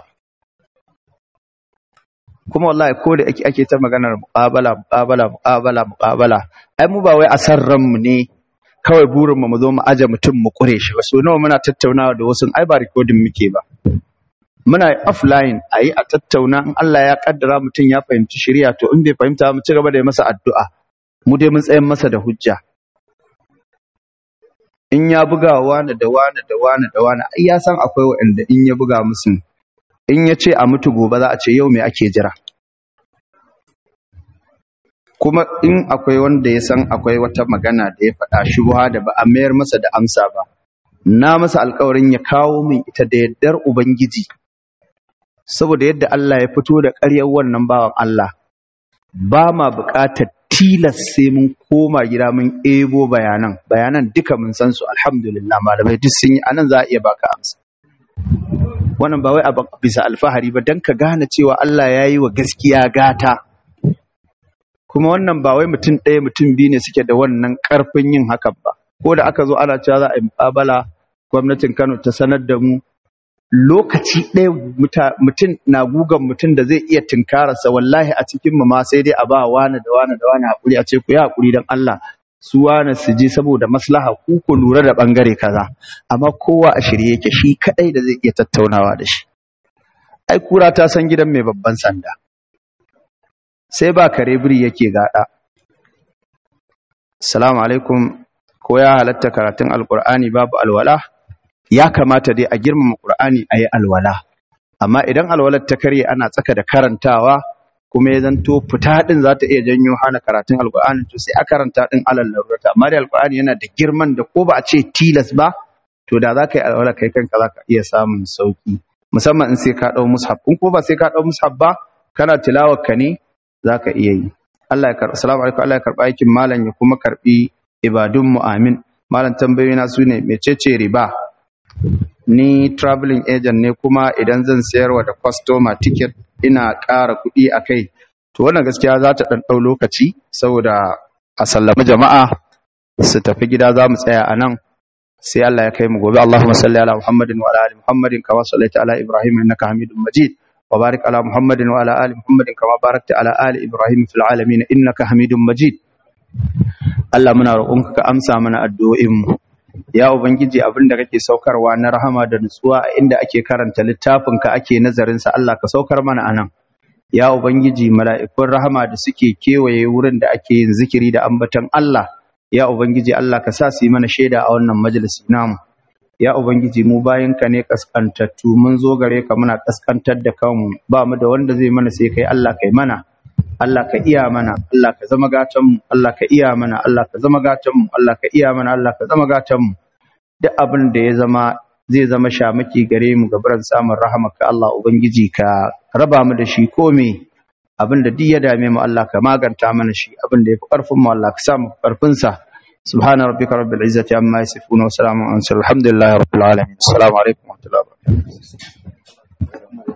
kuma wallahi ko da ake ake ta maganar muƙabala muƙabala muƙabala muƙabala ai mu ba wai a san ranmu ne kawai burin mu mu zo mu aje mutum mu kure shi ba so nawa muna tattaunawa da wasu ai ba recording muke ba muna offline a yi a tattauna in Allah ya kaddara mutum ya fahimci shirya to in bai fahimta mu ci gaba da yi masa addu'a mu dai mun tsayin masa da hujja in ya buga wani da wani da wani da wani ai ya san akwai waɗanda in ya buga musu in ya ce a mutu gobe za a ce yau me ake jira kuma in akwai wanda ya san akwai wata magana da ya faɗa shubha da ba a mayar masa da amsa ba na masa alkawarin ya kawo min ita da yardar ubangiji saboda yadda Allah ya fito da ƙaryar wannan bawan Allah ba ma buƙatar tilas sai mun koma gida mun ebo bayanan bayanan duka mun san su alhamdulillah malamai duk sun yi anan za a iya baka amsa wannan ba wai a bisa alfahari ba dan ka gane cewa Allah ya yi wa gaskiya gata kuma wannan ba wai mutum ɗaya mutum biyu ne suke da wannan ƙarfin yin hakan ba ko da aka zo ana cewa za a yi muƙabala gwamnatin Kano ta sanar da mu lokaci ɗaya mutum na gugan mutum da zai iya tunkararsa wallahi a cikin mu ma sai dai a ba wani da wani da wani hakuri a ce ku yi hakuri don Allah su wani su je saboda maslaha ku ku lura da bangare kaza amma kowa a shirye yake shi kadai da zai iya tattaunawa da shi ai kura ta san gidan mai babban sanda sai ba kare biri yake gada assalamu alaikum ko ya halatta karatun alqur'ani babu alwala ya kamata dai a girmama Qur'ani a yi alwala amma idan alwalar ta karye ana tsaka da karantawa kuma ya zanto fita din za ta iya janyo hana karatun alqur'ani to sai a karanta din alal larurata amma da alqur'ani yana da girman da ko ba a ce tilas ba to da za ka yi alwala kai kanka za ka iya samun sauki musamman in sai ka dau mushaf in ko ba sai ka dau mushaf ba kana tilawar ka ne za ka iya yi Allah ya karɓi assalamu alaikum Allah ya karɓi aikin malam ya kuma karɓi ibadun mu amin malam tambayoyi na su ne mecece riba ni traveling agent ne kuma idan zan sayarwa da customer ticket ina ƙara kuɗi a kai to wannan gaskiya za ta ɗan ɗau lokaci saboda a sallami jama'a su tafi gida za mu tsaya a nan sai Allah ya kai mu gobe Allahumma salli ala Muhammadin wa ala ali Muhammadin kama sallaita ala Ibrahim innaka Hamidum Majid wa barik ala Muhammadin wa ala ali Muhammadin kama barakta ala ali Ibrahim fil alamin innaka Hamidum Majid Allah muna roƙonka ka amsa mana addu'o'in mu ya ubangiji abin da kake saukarwa na rahama da nutsuwa a inda ake karanta littafinka ake nazarin sa Allah ka saukar mana anan ya ubangiji mala'ikun rahama da suke kewaye wurin da ake yin zikiri da ambaton Allah ya ubangiji Allah ka sa su yi mana shaida a wannan majalisi namu ya ubangiji mu ka ne kaskantattu mun zo gare ka muna kaskantar da kanmu ba mu da wanda zai mana sai kai Allah kai mana Allah ka iya mana, Allah ka zama gatanmu, Allah ka iya mana, Allah ka zama gatanmu, Allah ka iya mana, Allah ka zama gatanmu. Duk abin da ya zama zai zama shamaki gare mu gabaran samun rahamaka Allah ubangiji ka raba mu da shi kome abinda duk ya dame mu Allah ka maganta mana shi abinda yafi karfin mu Allah ka sa mu karfin sa subhana rabbika rabbil izzati amma yasifun wa salamun alhamdulillahi rabbil alamin assalamu alaikum wa rahmatullahi wa barakatuh